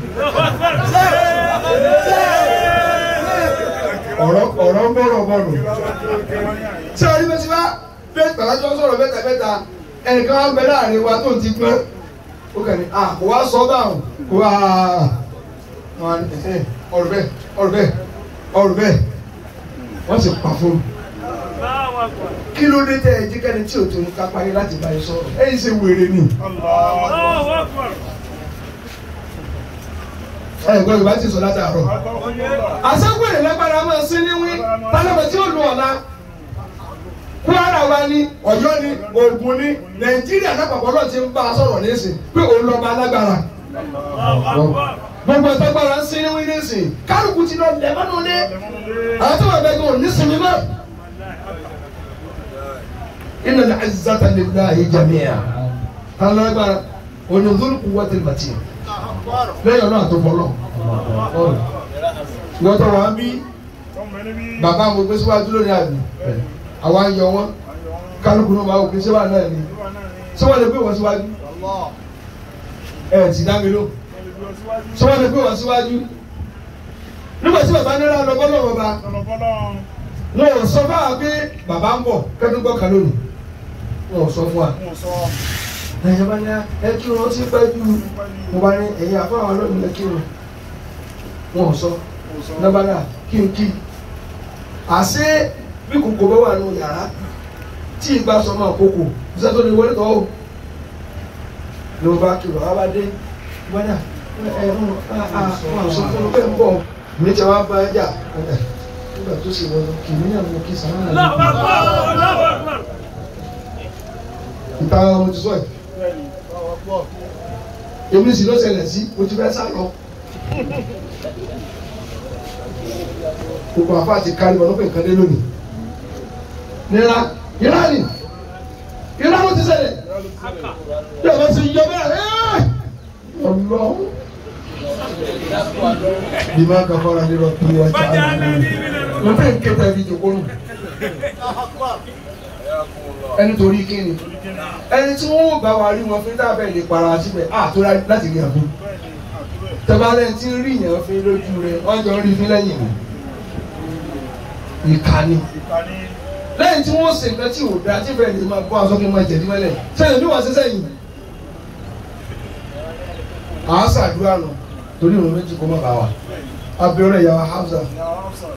ọ̀rọ̀ ọ̀rọ̀ ń bọ̀rọ̀ bọ̀rọ̀ tí a rí bẹ́ẹ̀ sí wá bẹ́ẹ̀ pàlájọ́ sọ̀rọ̀ mẹ́ta mẹ́ta ẹnìkan wá ń bẹ láàrin wa tó ń ti gbọ́n ó kàn ní à kò wá sọ báwọn kò wá wọn ní ẹ̀hẹ́n, ọ̀rọ̀ bẹ́ẹ̀ ọ̀rọ̀ bẹ́ẹ̀ ọ̀rọ̀ bẹ́ẹ̀ wọ́n sì pa fún un. kí ló dé tẹ ẹ jí kẹ́ni tí ò tó ní ká parí láti bá yín sọ̀rọ̀ ẹ̀yin ṣe wèrè ni Allahu Akbar. ẹ̀ gbọ́dọ̀ ìbá ti sọ látàárọ̀. àṣàgbèrè lágbára máa sí ní wí tálọ́bẹ̀ tí ó lu ọ̀la Kwara wa ni Ọ̀yọ́ ni Ògùn ni Nàìjíríà lápapọ̀ náà ti ń bá a sọ̀rọ̀ nísìn pé òun lọ́ba alágbára gbogbo ìtagbára ń sin ní wí nísìn kálukú ti lọ lẹ́mọ́nú lé àwọn tó wà bẹ́ẹ̀ gan ní sinmi mọ́. inna al-izzata lillahi jami'a alágbára onídùúrú quwwatil matin lẹ́yìn ọ̀nà àtọ́fọ́lọ́ wọ́n tó wà ń bí Tọ́mọ ẹni bí. bàbá mo gbé síwájú lónìí àbí àwa ń yọ wọn kálukú náà máa wò pé síwá náà ni Ìwà náà ni. síwá lè gbé wọn síwájú ẹ ti dá mi ló Wọ́n lè gbé ọ síwájú. síwá lè gbé wọn síwájú nígbà tí bàbá nílá lọ bọ́ lọ́wọ́ bá Lọ́lọ́bọ́lọ́. wọn ò sọ fún wa pé bàbá ń bọ̀ kẹ́tù gbọ́ kan lónìí wọn ò sọ fún wa Mo sọ. ẹ̀yìn bá ní ẹ kí wọn ti pẹ́ ju mo bá ní ẹ̀yìn àfọwọ́ lónìí ẹ kí wọn wọn ò sọ Mo sọ. lọ́bàdà kí n kí àṣé bí kòkò bá wà nù yàrá tí ìgbà sọ máa kókò ṣé tó ní wọlé tọ́ o ló bá kí wàá bá dé gbọ́dà ẹ ẹ wọn sọ fún un pé ń bọ̀ mi ti wá bá jà ẹ nígbà tó sì wọlé kì í náà mo kí sàrà Allahu náà Akbar. Allahu Akbar. ìta mo ti sọ yìí Bẹ́ẹ̀ni. èmi sì ló ṣẹlẹ̀ sí mo ti fẹ́ sá lọ. gbogbo àfa ti kárí wọn lópin nǹkan dé lónìí. nira nira ni nira ló ti ṣẹlẹ̀ yóò bá ti yọ bẹ́ẹ̀ ẹ́ ọlọ́. bí máa kà fara nírọ̀ tó wá jà á lọ. mo fẹ́ kẹta ibi ìjòkó nù. ẹni torí kí ni ẹni tí wọ́n bá wa rí wọn fún tábẹ́ lè para síbẹ̀ àtó láti rí àbí tẹ́bálẹ̀ tí ń rí yẹn fi lójú rẹ̀ wọ́n jọ ń rí fi lẹ́yìn mi ìkànnì Ìkànnì. lẹ́yìn tí wọ́n ṣe nǹkan tí ò dáa tí bẹ́ẹ̀ lè máa bọ́ aṣọ kí n máa jẹ̀dí mọ́lẹ̀ sẹ́yìn bí wọ́n ṣe sẹ́yìn àá ṣàdúrà nù torí ìrun méjì kó má bàa wà abẹ́rẹ́ ìyàwó Hamza Ìyá Hafsa.